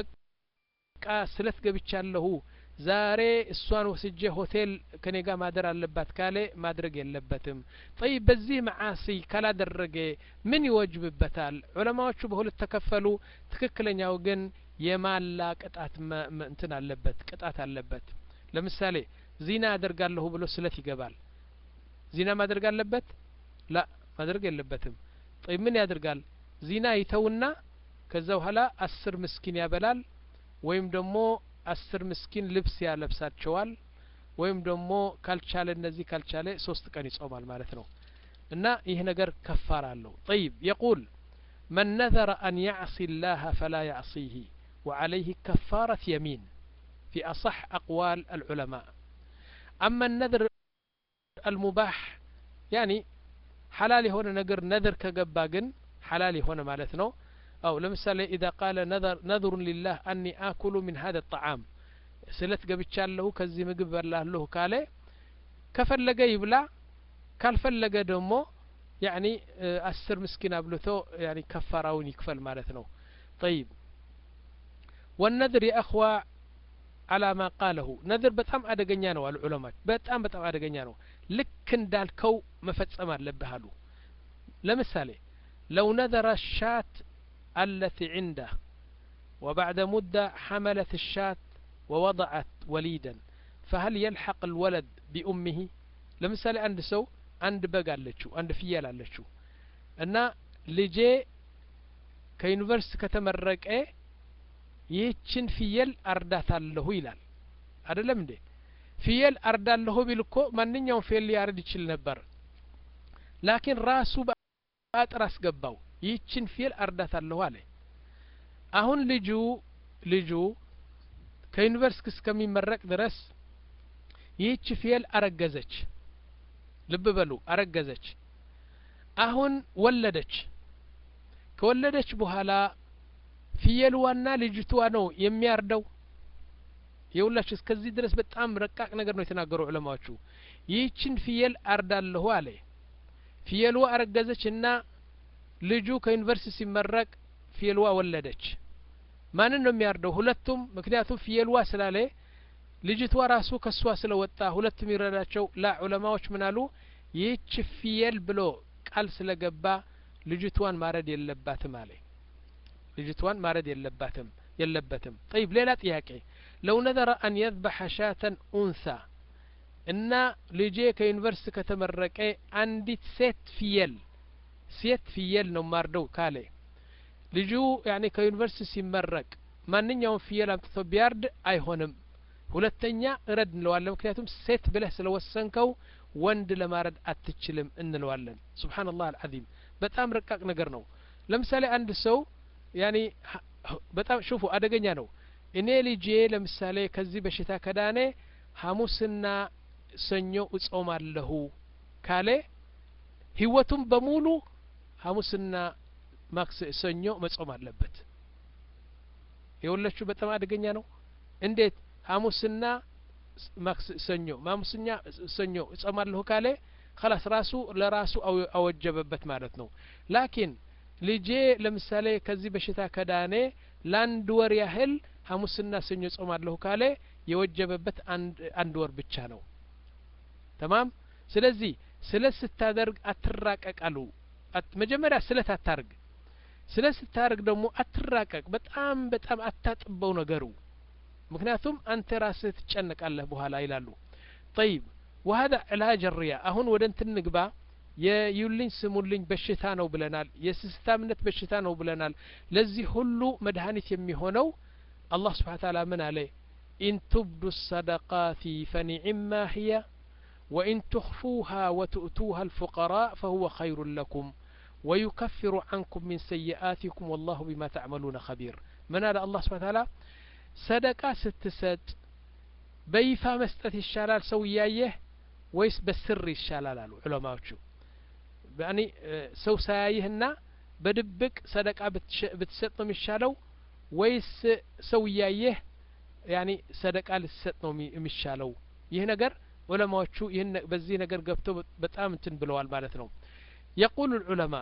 በቃ ስለት ገብቻለሁ ዛሬ እሷን ወስጄ ሆቴል ከኔ ጋር ማደር አለባት ካለ ማድረግ የለበትም ጠይብ በዚህ መዓሲ ካላደረገ ምን ይወጅብበታል ዑለማዎቹ በሁለት ተከፈሉ ትክክለኛው ግን የማላ ቅጣት እንትን አለበት ቅጣት አለበት ለምሳሌ ዚና አደርጋለሁ ብሎ ስለት ይገባል ዚና ማድረግ አለበት ላ ማድረግ የለበትም ጠይ ምን ያደርጋል ዚና ይተውና ከዛ በኋላ አስር ምስኪን ያበላል ወይም ደግሞ አስር ምስኪን ልብስ ያለብሳቸዋል ወይም ደግሞ ካልቻለ እነዚህ ካልቻለ ሶስት ቀን ይጾማል ማለት ነው እና ይህ ነገር ከፋር አለው ጠይብ የቁል من نذر أن يعصي الله فلا يعصيه وعليه كفارة يمين في أصح أقوال العلماء أما النذر المباح يعني حلال هنا نقر نذر كقباقن حلال هنا مالتنا أو لمثال إذا قال نذر نذر لله أني آكل من هذا الطعام سلت قبتشال له كزي مقب الله له كالي كفلق يبلع ካልፈለገ ደግሞ ያኒ አስር ምስኪን አብልቶ ያኒ ከፋራውን ይክፈል ማለት ነው طيب والنذر يا اخوة على ما قاله ነذር በጣም አደገኛ ነው አሉ ዑለማች በጣም በጣም አደገኛ ነው ልክ እንዳልከው መፈጸም አለብህ አሉ ለምሳሌ ለው ነذረ الشات التي عنده وبعد مدة حملت الشاة ووضعت وليدا فهل يلحق الولد بأمه لمثال عند سو عند بق አለችው አንድ ፍየል አለችው እና ልጄ ከዩኒቨርስቲ ከተመረቀ ይህችን ፍየል አርዳታለሁ ይላል አይደለም እንዴ ፍየል አርዳለሁ ቢል እኮ ማንኛውም ፍየል ሊያርድ ይችል ነበር ላኪን ራሱ በአጥር አስገባው ይህችን ፍየል አርዳታለሁ አለ አሁን ልጁ ልጁ ከዩኒቨርስቲ እስከሚመረቅ ድረስ ይህች ፍየል አረገዘች ልብ በሉ አረገዘች አሁን ወለደች ከወለደች በኋላ ፍየልዋና ልጅቷ ነው የሚያርደው የሁላችሁ እስከዚህ ድረስ በጣም ረቃቅ ነገር ነው የተናገሩ ዑለማዎቹ ይህችን ፍየል አርዳለሁ አለ ፍየልዋ አረገዘች እና ልጁ ከዩኒቨርሲቲ ሲመረቅ ፍየልዋ ወለደች ማንን ነው የሚያርደው ሁለቱም ምክንያቱም ፍየልዋ ስላለ ልጅቷ ራሱ ከሷ ስለወጣ ሁለቱም ይረዳቸው ላ ዑለማዎች ምን አሉ ይህች ፍየል ብሎ ቃል ስለገባ ልጅቷን ማረድ የለባትም አለ ልጅቷን ማረድ የለባትም የለበትም ጠይብ ሌላ ጥያቄ ለው ነዘረ አን የذበሐ ሻተን ኡንሳ እና ልጄ ከዩኒቨርስቲ ከተመረቀ አንዲት ሴት ፍየል ሴት ፍየል ነው ማርደው ካለ ልጁ ያኔ ከዩኒቨርስቲ ሲመረቅ ማንኛውም ፍየል አምጥቶ ቢያርድ አይሆንም ሁለተኛ እረድ እንለዋለን ምክንያቱም ሴት ብለህ ስለወሰንከው ወንድ ለማረድ አትችልም እንለዋለን ስብሓንላህ አልዓዚም በጣም ረቃቅ ነገር ነው ለምሳሌ አንድ ሰው ያኒ በጣም ሽፉ አደገኛ ነው እኔ ልጄ ለምሳሌ ከዚህ በሽታ ከዳኔ ሐሙስና ሰኞ እጾማለሁ ካለ ህይወቱም በሙሉ ሐሙስና ማክስ ሰኞ መጾም አለበት የወለችው በጣም አደገኛ ነው እንዴት ሐሙስና ማክስ ሰኞ ማሙስኛ ሰኞ እጾማለሁ ካለ ከላስ ራሱ ለራሱ አወጀበበት ማለት ነው ላኪን ልጄ ለምሳሌ ከዚህ በሽታ ከዳኔ ለአንድ ወር ያህል ሐሙስና ሰኞ ጾማለሁ ካለ የወጀበበት አንድ ወር ብቻ ነው ተማም ስለዚህ ስለት ስታደርግ አትራቀቃሉ መጀመሪያ ስለት አታርግ ስለት ስታደርግ ደግሞ አትራቀቅ በጣም በጣም አታጥበው ነገሩ ምክንያቱም አንተ ራስህ ትጨነቃለህ በኋላ ይላሉ ጠይብ ወሀዳ ዕላጅ ሪያ አሁን ወደ እንትን ንግባ የዩልኝ ስሙልኝ በሽታ ነው ብለናል የስስታምነት በሽታ ነው ብለናል ለዚህ ሁሉ መድኃኒት የሚሆነው አላህ ስብሓን ታላ ምን አለ ኢን ቱብዱ ሰደቃቲ ፈኒዕማ ህየ وإن تخفوها وتؤتوها الفقراء فهو خير لكم ويكفر عنكم من سيئاتكم والله بما تعملون خبير من هذا الله سبحانه وتعالى صدقة ستسد بيفا مسጠት ይሻላል ሰው እያየህ ወይስ በስር ይሻላል አሉ ዑለማዎቹ ያኒ ሰው ሳያይህና በድብቅ ሰደቃ ብትሰጥ ነው የሚሻለው ወይስ ሰው እያየህ ያኒ ሰደቃ ልትሰጥ ነው የሚሻለው ይህ ነገር ዑለማዎቹ ይህን በዚህ ነገር ገብተው በጣም እንትን ብለዋል ማለት ነው የቁሉ ልዑለማ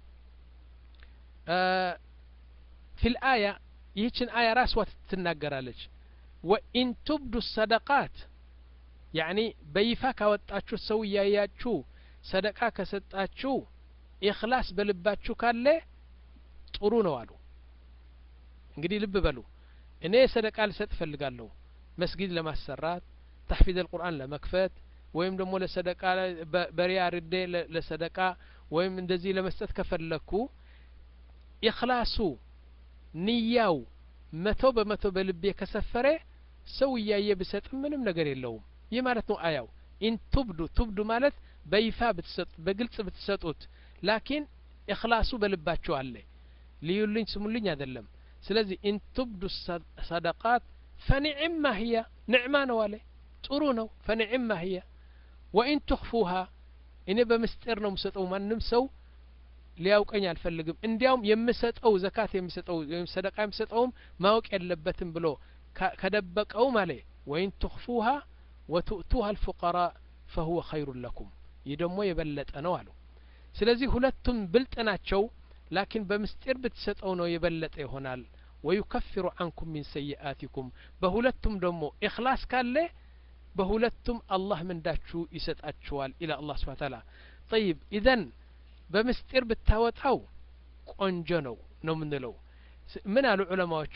ፊ ልአያ ይህችን አያ ራስዋ ትናገራለች ወኢን ቱብዱ ሰደቃት ያኒ በይፋ ካወጣችሁ ሰው እያያችሁ ሰደቃ ከሰጣችሁ ኢክላስ በልባችሁ ካለ ጥሩ ነው አሉ እንግዲህ ልብ በሉ እኔ ሰደቃ ልሰጥ እፈልጋለሁ መስጊድ ለማሰራት ተሕፊዝ አልቁርአን ለመክፈት ወይም ደግሞ ለሰደቃ በሪያ ርዴ ለሰደቃ ወይም እንደዚህ ለመስጠት ከፈለግኩ ኢክላሱ ንያው መቶ በመቶ በልቤ ከሰፈረ ሰው እያየ ብሰጥ ምንም ነገር የለውም ይህ ማለት ነው አያው ኢን ቱብዱ ቱብዱ ማለት በይፋ ብትሰጡ በግልጽ ብትሰጡት ላኪን እክላሱ በልባችሁ አለ ልዩልኝ ስሙልኝ አይደለም ስለዚህ ኢን ቱብዱ ሰደቃት ፈኒዕማ ህያ ንዕማ ነው አለ ጥሩ ነው ፈኒዕማ ህያ ወኢን ትኽፉሃ እኔ በምስጢር ነው የምሰጠው ማንም ሰው ሊያውቀኝ አልፈልግም እንዲያውም የምሰጠው ዘካት የሚሰጠው ወይም ሰደቃ የሚሰጠውም ማወቅ የለበትም ብሎ ከደበቀውም አለ ወኢን ትኽፉሃ ወቱእቱሃ አልፉቀራ ፈሁወ ኸይሩን ለኩም ይህ ደግሞ የበለጠ ነው አሉ ስለዚህ ሁለቱም ብልጥ ናቸው ላኪን በምስጢር ብትሰጠው ነው የበለጠ ይሆናል ወዩከፊሩ አንኩም ሚን ሰይአቲኩም በሁለቱም ደግሞ ኢክላስ ካለ በሁለቱም አላህ ምንዳችሁ ይሰጣችኋል ኢላ አላህ ስብሓን ታላ ጠይብ ኢዘን በምስጢር ብታወጣው ቆንጆ ነው ነው ምንለው ምን አሉ ዑለማዎቹ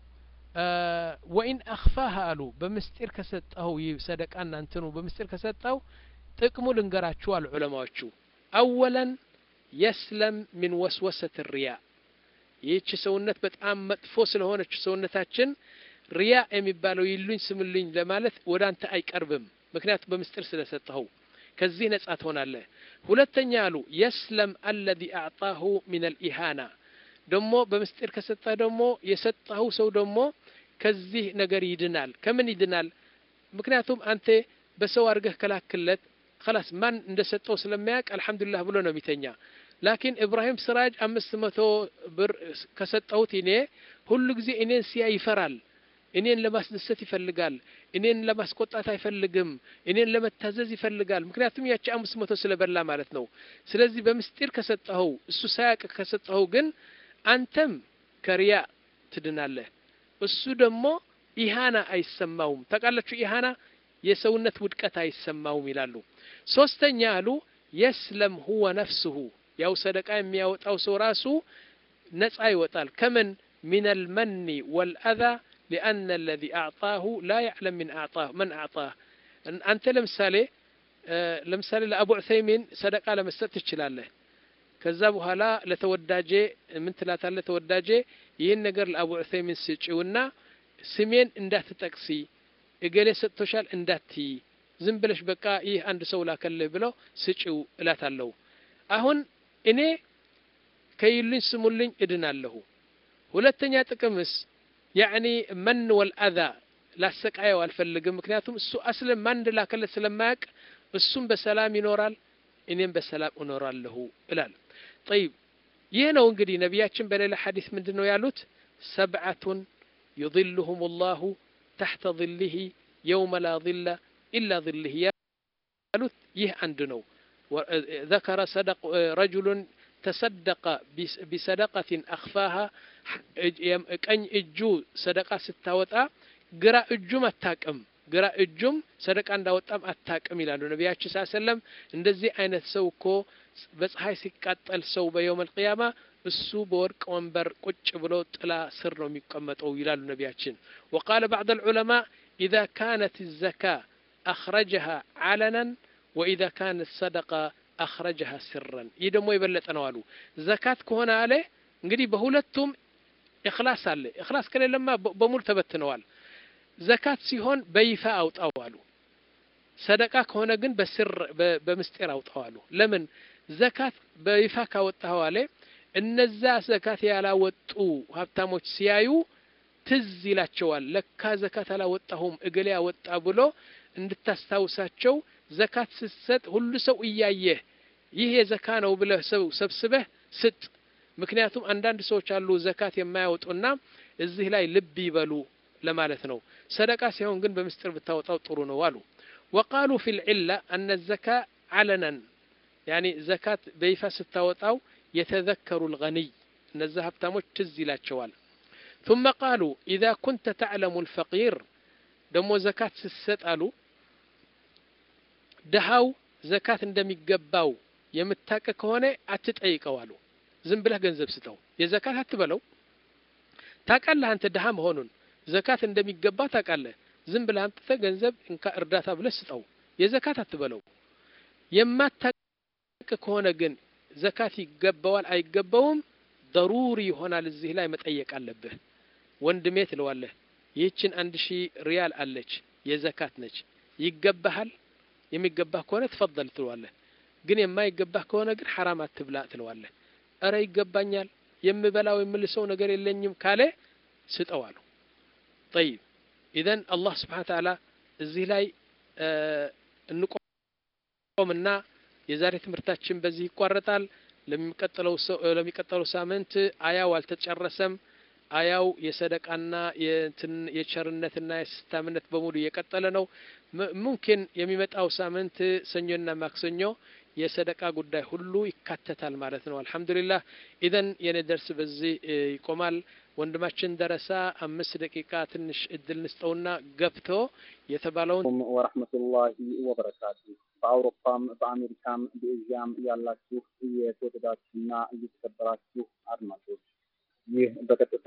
ወኢን አኽፋህ አሉ በምስጢር ከሰጠኸው ይህ ሰደቃና እንትኑ በምስጢር ከሰጠው ጥቅሙ ልንገራችሁ አሉ ዑለማዎቹ አወለን የስለም ሚን ወስወሰት ሪያ ይህች ሰውነት በጣም መጥፎ ስለሆነች ሰውነታችን ሪያ የሚባለው ይሉኝ ስምልኝ ለማለት ወደ አንተ አይቀርብም ምክንያቱም በምስጢር ስለሰጠኸው ከዚህ ነጻ ትሆናለህ ሁለተኛ አሉ የስለም አለዚ አዕጣሁ ሚን አልኢሃና ደግሞ በምስጢር ከሰጠህ ደግሞ የሰጠኸው ሰው ደግሞ ከዚህ ነገር ይድናል ከምን ይድናል ምክንያቱም አንተ በሰው አድርገህ ከላክለት ከላስ ማን እንደሰጠው ስለሚያውቅ አልሐምዱሊላህ ብሎ ነው የሚተኛ ላኪን ኢብራሂም ስራጅ አምስት መቶ ብር ከሰጠሁት እኔ ሁሉ ጊዜ እኔን ሲያ ይፈራል እኔን ለማስደሰት ይፈልጋል እኔን ለማስቆጣት አይፈልግም እኔን ለመታዘዝ ይፈልጋል ምክንያቱም ያቺ አምስት መቶ ስለበላ ማለት ነው ስለዚህ በምስጢር ከሰጠኸው እሱ ሳያቅ ከሰጠኸው ግን አንተም ከሪያ ትድናለህ እሱ ደግሞ ኢሃና አይሰማውም ታውቃላችሁ ኢሃና የሰውነት ውድቀት አይሰማውም ይላሉ ሶስተኛ አሉ የስለም ሁወ ነፍስሁ ያው ሰደቃ የሚያወጣው ሰው ራሱ ነጻ ይወጣል ከምን من المن والأذى لأن الذي أعطاه لا يعلم من أعطاه من أعطاه أنت لمثالي ለምሳሌ ለአቡ ዑሰይሚን ሰደቃ ለመስጠት ትችላለህ ከዛ በኋላ ለተወዳጄ ምን ትላታለህ ተወዳጄ ይህን ነገር ለአቡ ዑሰይሚን ስጪውና ስሜን እንዳትጠቅሲ እገሌ ሰጥቶሻል እንዳትይ ዝም ብለሽ በቃ ይህ አንድ ሰው ላከልህ ብለው ስጪው እላታለሁ አሁን እኔ ከይሉኝ ስሙልኝ እድናለሁ ሁለተኛ ጥቅምስ ያዕኒ መን ወልአዛ ላሰቃየው አልፈልግም ምክንያቱም እሱ አስለም ማን እንደላከለት ስለማያውቅ እሱም በሰላም ይኖራል እኔም በሰላም እኖራለሁ እላል ጠይብ ይህ ነው እንግዲህ ነቢያችን በሌላ ሐዲስ ምንድን ነው ያሉት ሰብዓቱን ዩظልሁም ላሁ ተሕተ ظልህ የውመ ላ ظለ ኢላ ظልህ ያሉት ይህ አንድ ነው ذكر صدق رجل تصدق بصدقة أخفاها ቀኝ እጁ ሰደቃ ስታወጣ ግራ እጁም አታቅም ግራ እጁም ሰደቃ እንዳወጣም አታቅም ይላሉ ነቢያችን ስ ሰለም እንደዚህ አይነት ሰው እኮ በፀሐይ ሲቃጠል ሰው በየውም አልቅያማ እሱ በወርቅ ወንበር ቁጭ ብሎ ጥላ ስር ነው የሚቀመጠው ይላሉ ነቢያችን ወቃለ ባዕድ ልዑለማ ኢዛ ካነት ዘካ አኽረጀሃ ዓለናን ወኢዛ ካነት ሰደቃ አኽረጀሃ ስረን ይህ ደግሞ የበለጠ ነው አሉ ዘካት ከሆነ አለ እንግዲህ በሁለቱም እክላስ አለ እክላስ ከሌለማ በሙሉ ተበትነዋል ዘካት ሲሆን በይፋ አውጣው አሉ ሰደቃ ከሆነ ግን በስር በምስጢር አውጣው አሉ ለምን ዘካት በይፋ ካወጣው አለ እነዛ ዘካት ያላወጡ ሀብታሞች ሲያዩ ትዝ ይላቸዋል ለካ ዘካት አላወጣሁም እገሌ አወጣ ብሎ እንድታስታውሳቸው ዘካት ስትሰጥ ሁሉ ሰው እያየህ ይህ የዘካ ነው ብለህ ሰው ሰብስበህ ስጥ ምክንያቱም አንዳንድ ሰዎች አሉ ዘካት የማያወጡና እዚህ ላይ ልብ ይበሉ ለማለት ነው ሰደቃ ሲሆን ግን በምስጢር ብታወጣው ጥሩ ነው አሉ ወቃሉ ፊ ልዕላ አነ ዘካ ዓለናን ያኒ ዘካት በይፋ ስታወጣው የተዘከሩ ልገኒይ እነዛ ሀብታሞች ትዝ ይላቸዋል ثم قالوا إذا كنت تعلم الفقير ደሞ ዘካት ስትሰጣሉ ድሃው ዘካት እንደሚገባው የምታቀ ከሆነ አትጠይቀው አሉ ዝም ብለህ ገንዘብ ስጠው የዘካት አትበለው ታቃለህ አንተ ድሃ መሆኑን ዘካት እንደሚገባ ታቃለህ ዝም ብለህ አምጥተህ ገንዘብ እንካ እርዳታ ብለህ ስጠው የዘካት አትበለው የማታቅ ከሆነ ግን ዘካት ይገባዋል አይገባውም ደሩሪ ይሆናል እዚህ ላይ መጠየቅ አለብህ ወንድሜ ትለዋለህ ይህችን አንድ ሺህ ሪያል አለች የዘካት ነች ይገባሃል የሚገባህ ከሆነ ትፈضል ትለዋለህ ግን የማይገባህ ከሆነ ግን ሐራም አትብላ ትለዋለህ እረ ይገባኛል የምበላው የምልሰው ነገር የለኝም ካለ ስጠው አሉ ጠይብ ኢዘን አላህ ስብሓን ተዓላ እዚህ ላይ እንቆምና የዛሬ ትምህርታችን በዚህ ይቋረጣል ለሚቀጥለው ሳምንት አያው አልተጨረሰም አያው የሰደቃና የቸርነትና የስስታምነት በሙሉ እየቀጠለ ነው ሙምኪን የሚመጣው ሳምንት ሰኞና ማክሰኞ የሰደቃ ጉዳይ ሁሉ ይካተታል ማለት ነው አልሐምዱሊላህ ኢዘን የኔ ደርስ በዚህ ይቆማል ወንድማችን ደረሳ አምስት ደቂቃ ትንሽ እድል ንስጠውና ገብቶ የተባለውን ወረሕመቱላሂ ወበረካቱ በአውሮፓም በአሜሪካም በኤዥያም ያላችሁ የተወደዳችሁና እየተከበራችሁ አድማጮች ይህ በቀጥታ